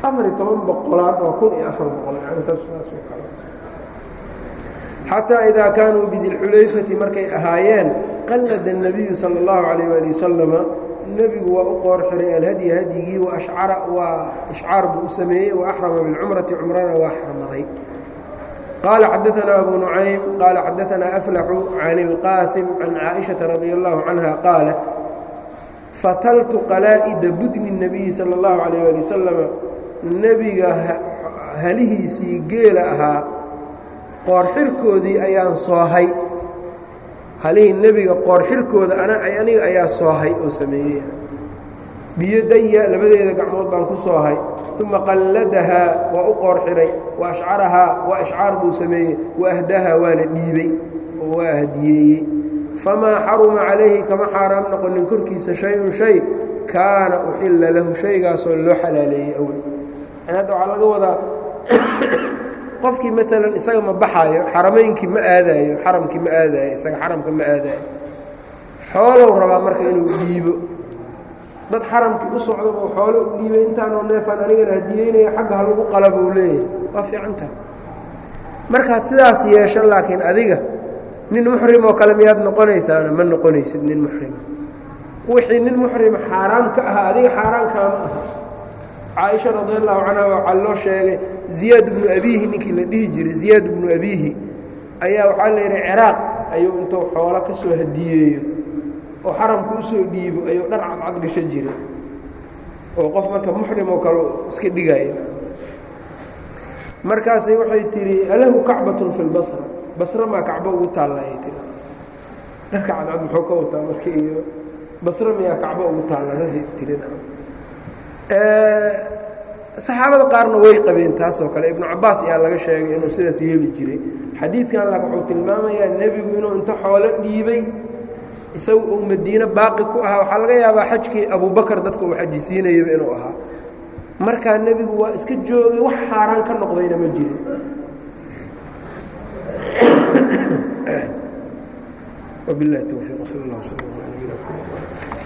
afar iyo toban boqolaad oo kun iyo afar boqol yani saas saasoo kale xataa idaa kaanuu bidilxulayfati markay ahaayeen qallada الnabiyu salى اllahu عalayه ali wasalama nebigu waa u qoor xiray alhadyi hadyigii waashcara waa ishcaar buu u sameeyey waaxrama biاlcumrati cumrana waa xarmaday qaala xadaanaa abu nucaym qaala xadaanaa aflaxu can اlqaasim can caaئiشhaةa radi allahu canha qaalat fataltu qalaa'ida budni الnabiyi salى اllahu عalayه ali wasalama nebiga halihiisii geela ahaa qoorxirkoodii ayaan soohay halihii nebiga qoorxirkooda aniga ayaa soohay oo sameeyey biyodaya labadeeda gacmood baan ku soohay uma qalladahaa waa u qoorxiray wa ashcarahaa waa ishcaar buu sameeyey wa ahdahaa waana dhiibey oo waa hadiyeeyey famaa xaruma calayhi kama xaaraam noqonin korkiisa shay-un shay kaana uxilla lahu shaygaasoo loo xalaaleeyey awel yani hadda waxaa laga wadaa qofkii maalan isaga ma baxaayo xaramaynkii ma aadaayo xaramkii ma aadaayo isaga xaramka ma aadaayo xoolow rabaa marka inuu dhiibo dad xaramkii u socdaba xoolo u dhiibay intaanoo neefaan anigana hadiyeynaya xagga ha lagu qala buu leeyahay waa fiicantaha markaad sidaas yeesho laakiin adiga nin muxrim oo kale miyaad noqonaysaana ma noqonaysid nin muxrima wixii nin muxrima xaaraam ka ahaa adiga xaaraan kaama aha caaisha radi allahu canha waxaa loo sheegay ziyaad bnu abiihi ninkii la dhihi jiray ziyaad bnu abiihi ayaa waxaa la yidhi ciraaq ayuu intuu xoolo ka soo hadiyeeyo oo xaramku usoo dhiibo ayuu dhar cadcad gasho jiray oo qof marka muxrim oo kale iska dhigaya markaasay waxay tidhi alahu kacbatun fi lbasra basre maa kacbo ugu taallay tii dharka cadcad muxuu ka wataa marka iyo basre miyaa kacbo ugu taallaa saasay tirin saxaabada qaarna way qabeen taasoo kale ibnu cabaas ayaa laga sheegay inuu sidaas yeeli jiray xadiidkan laakin wuxuu tilmaamayaa nebigu inuu inta xoolo dhiibay isagu uu madiine baaqi ku ahaa waxaa laga yaabaa xajkii abubakar dadka uu xajisiinayaba inuu ahaa markaa nebigu waa iska joogay wax xaaraan ka noqdayna ma jirin wabilahi towfiiq sal allah sal ala nabina mxamed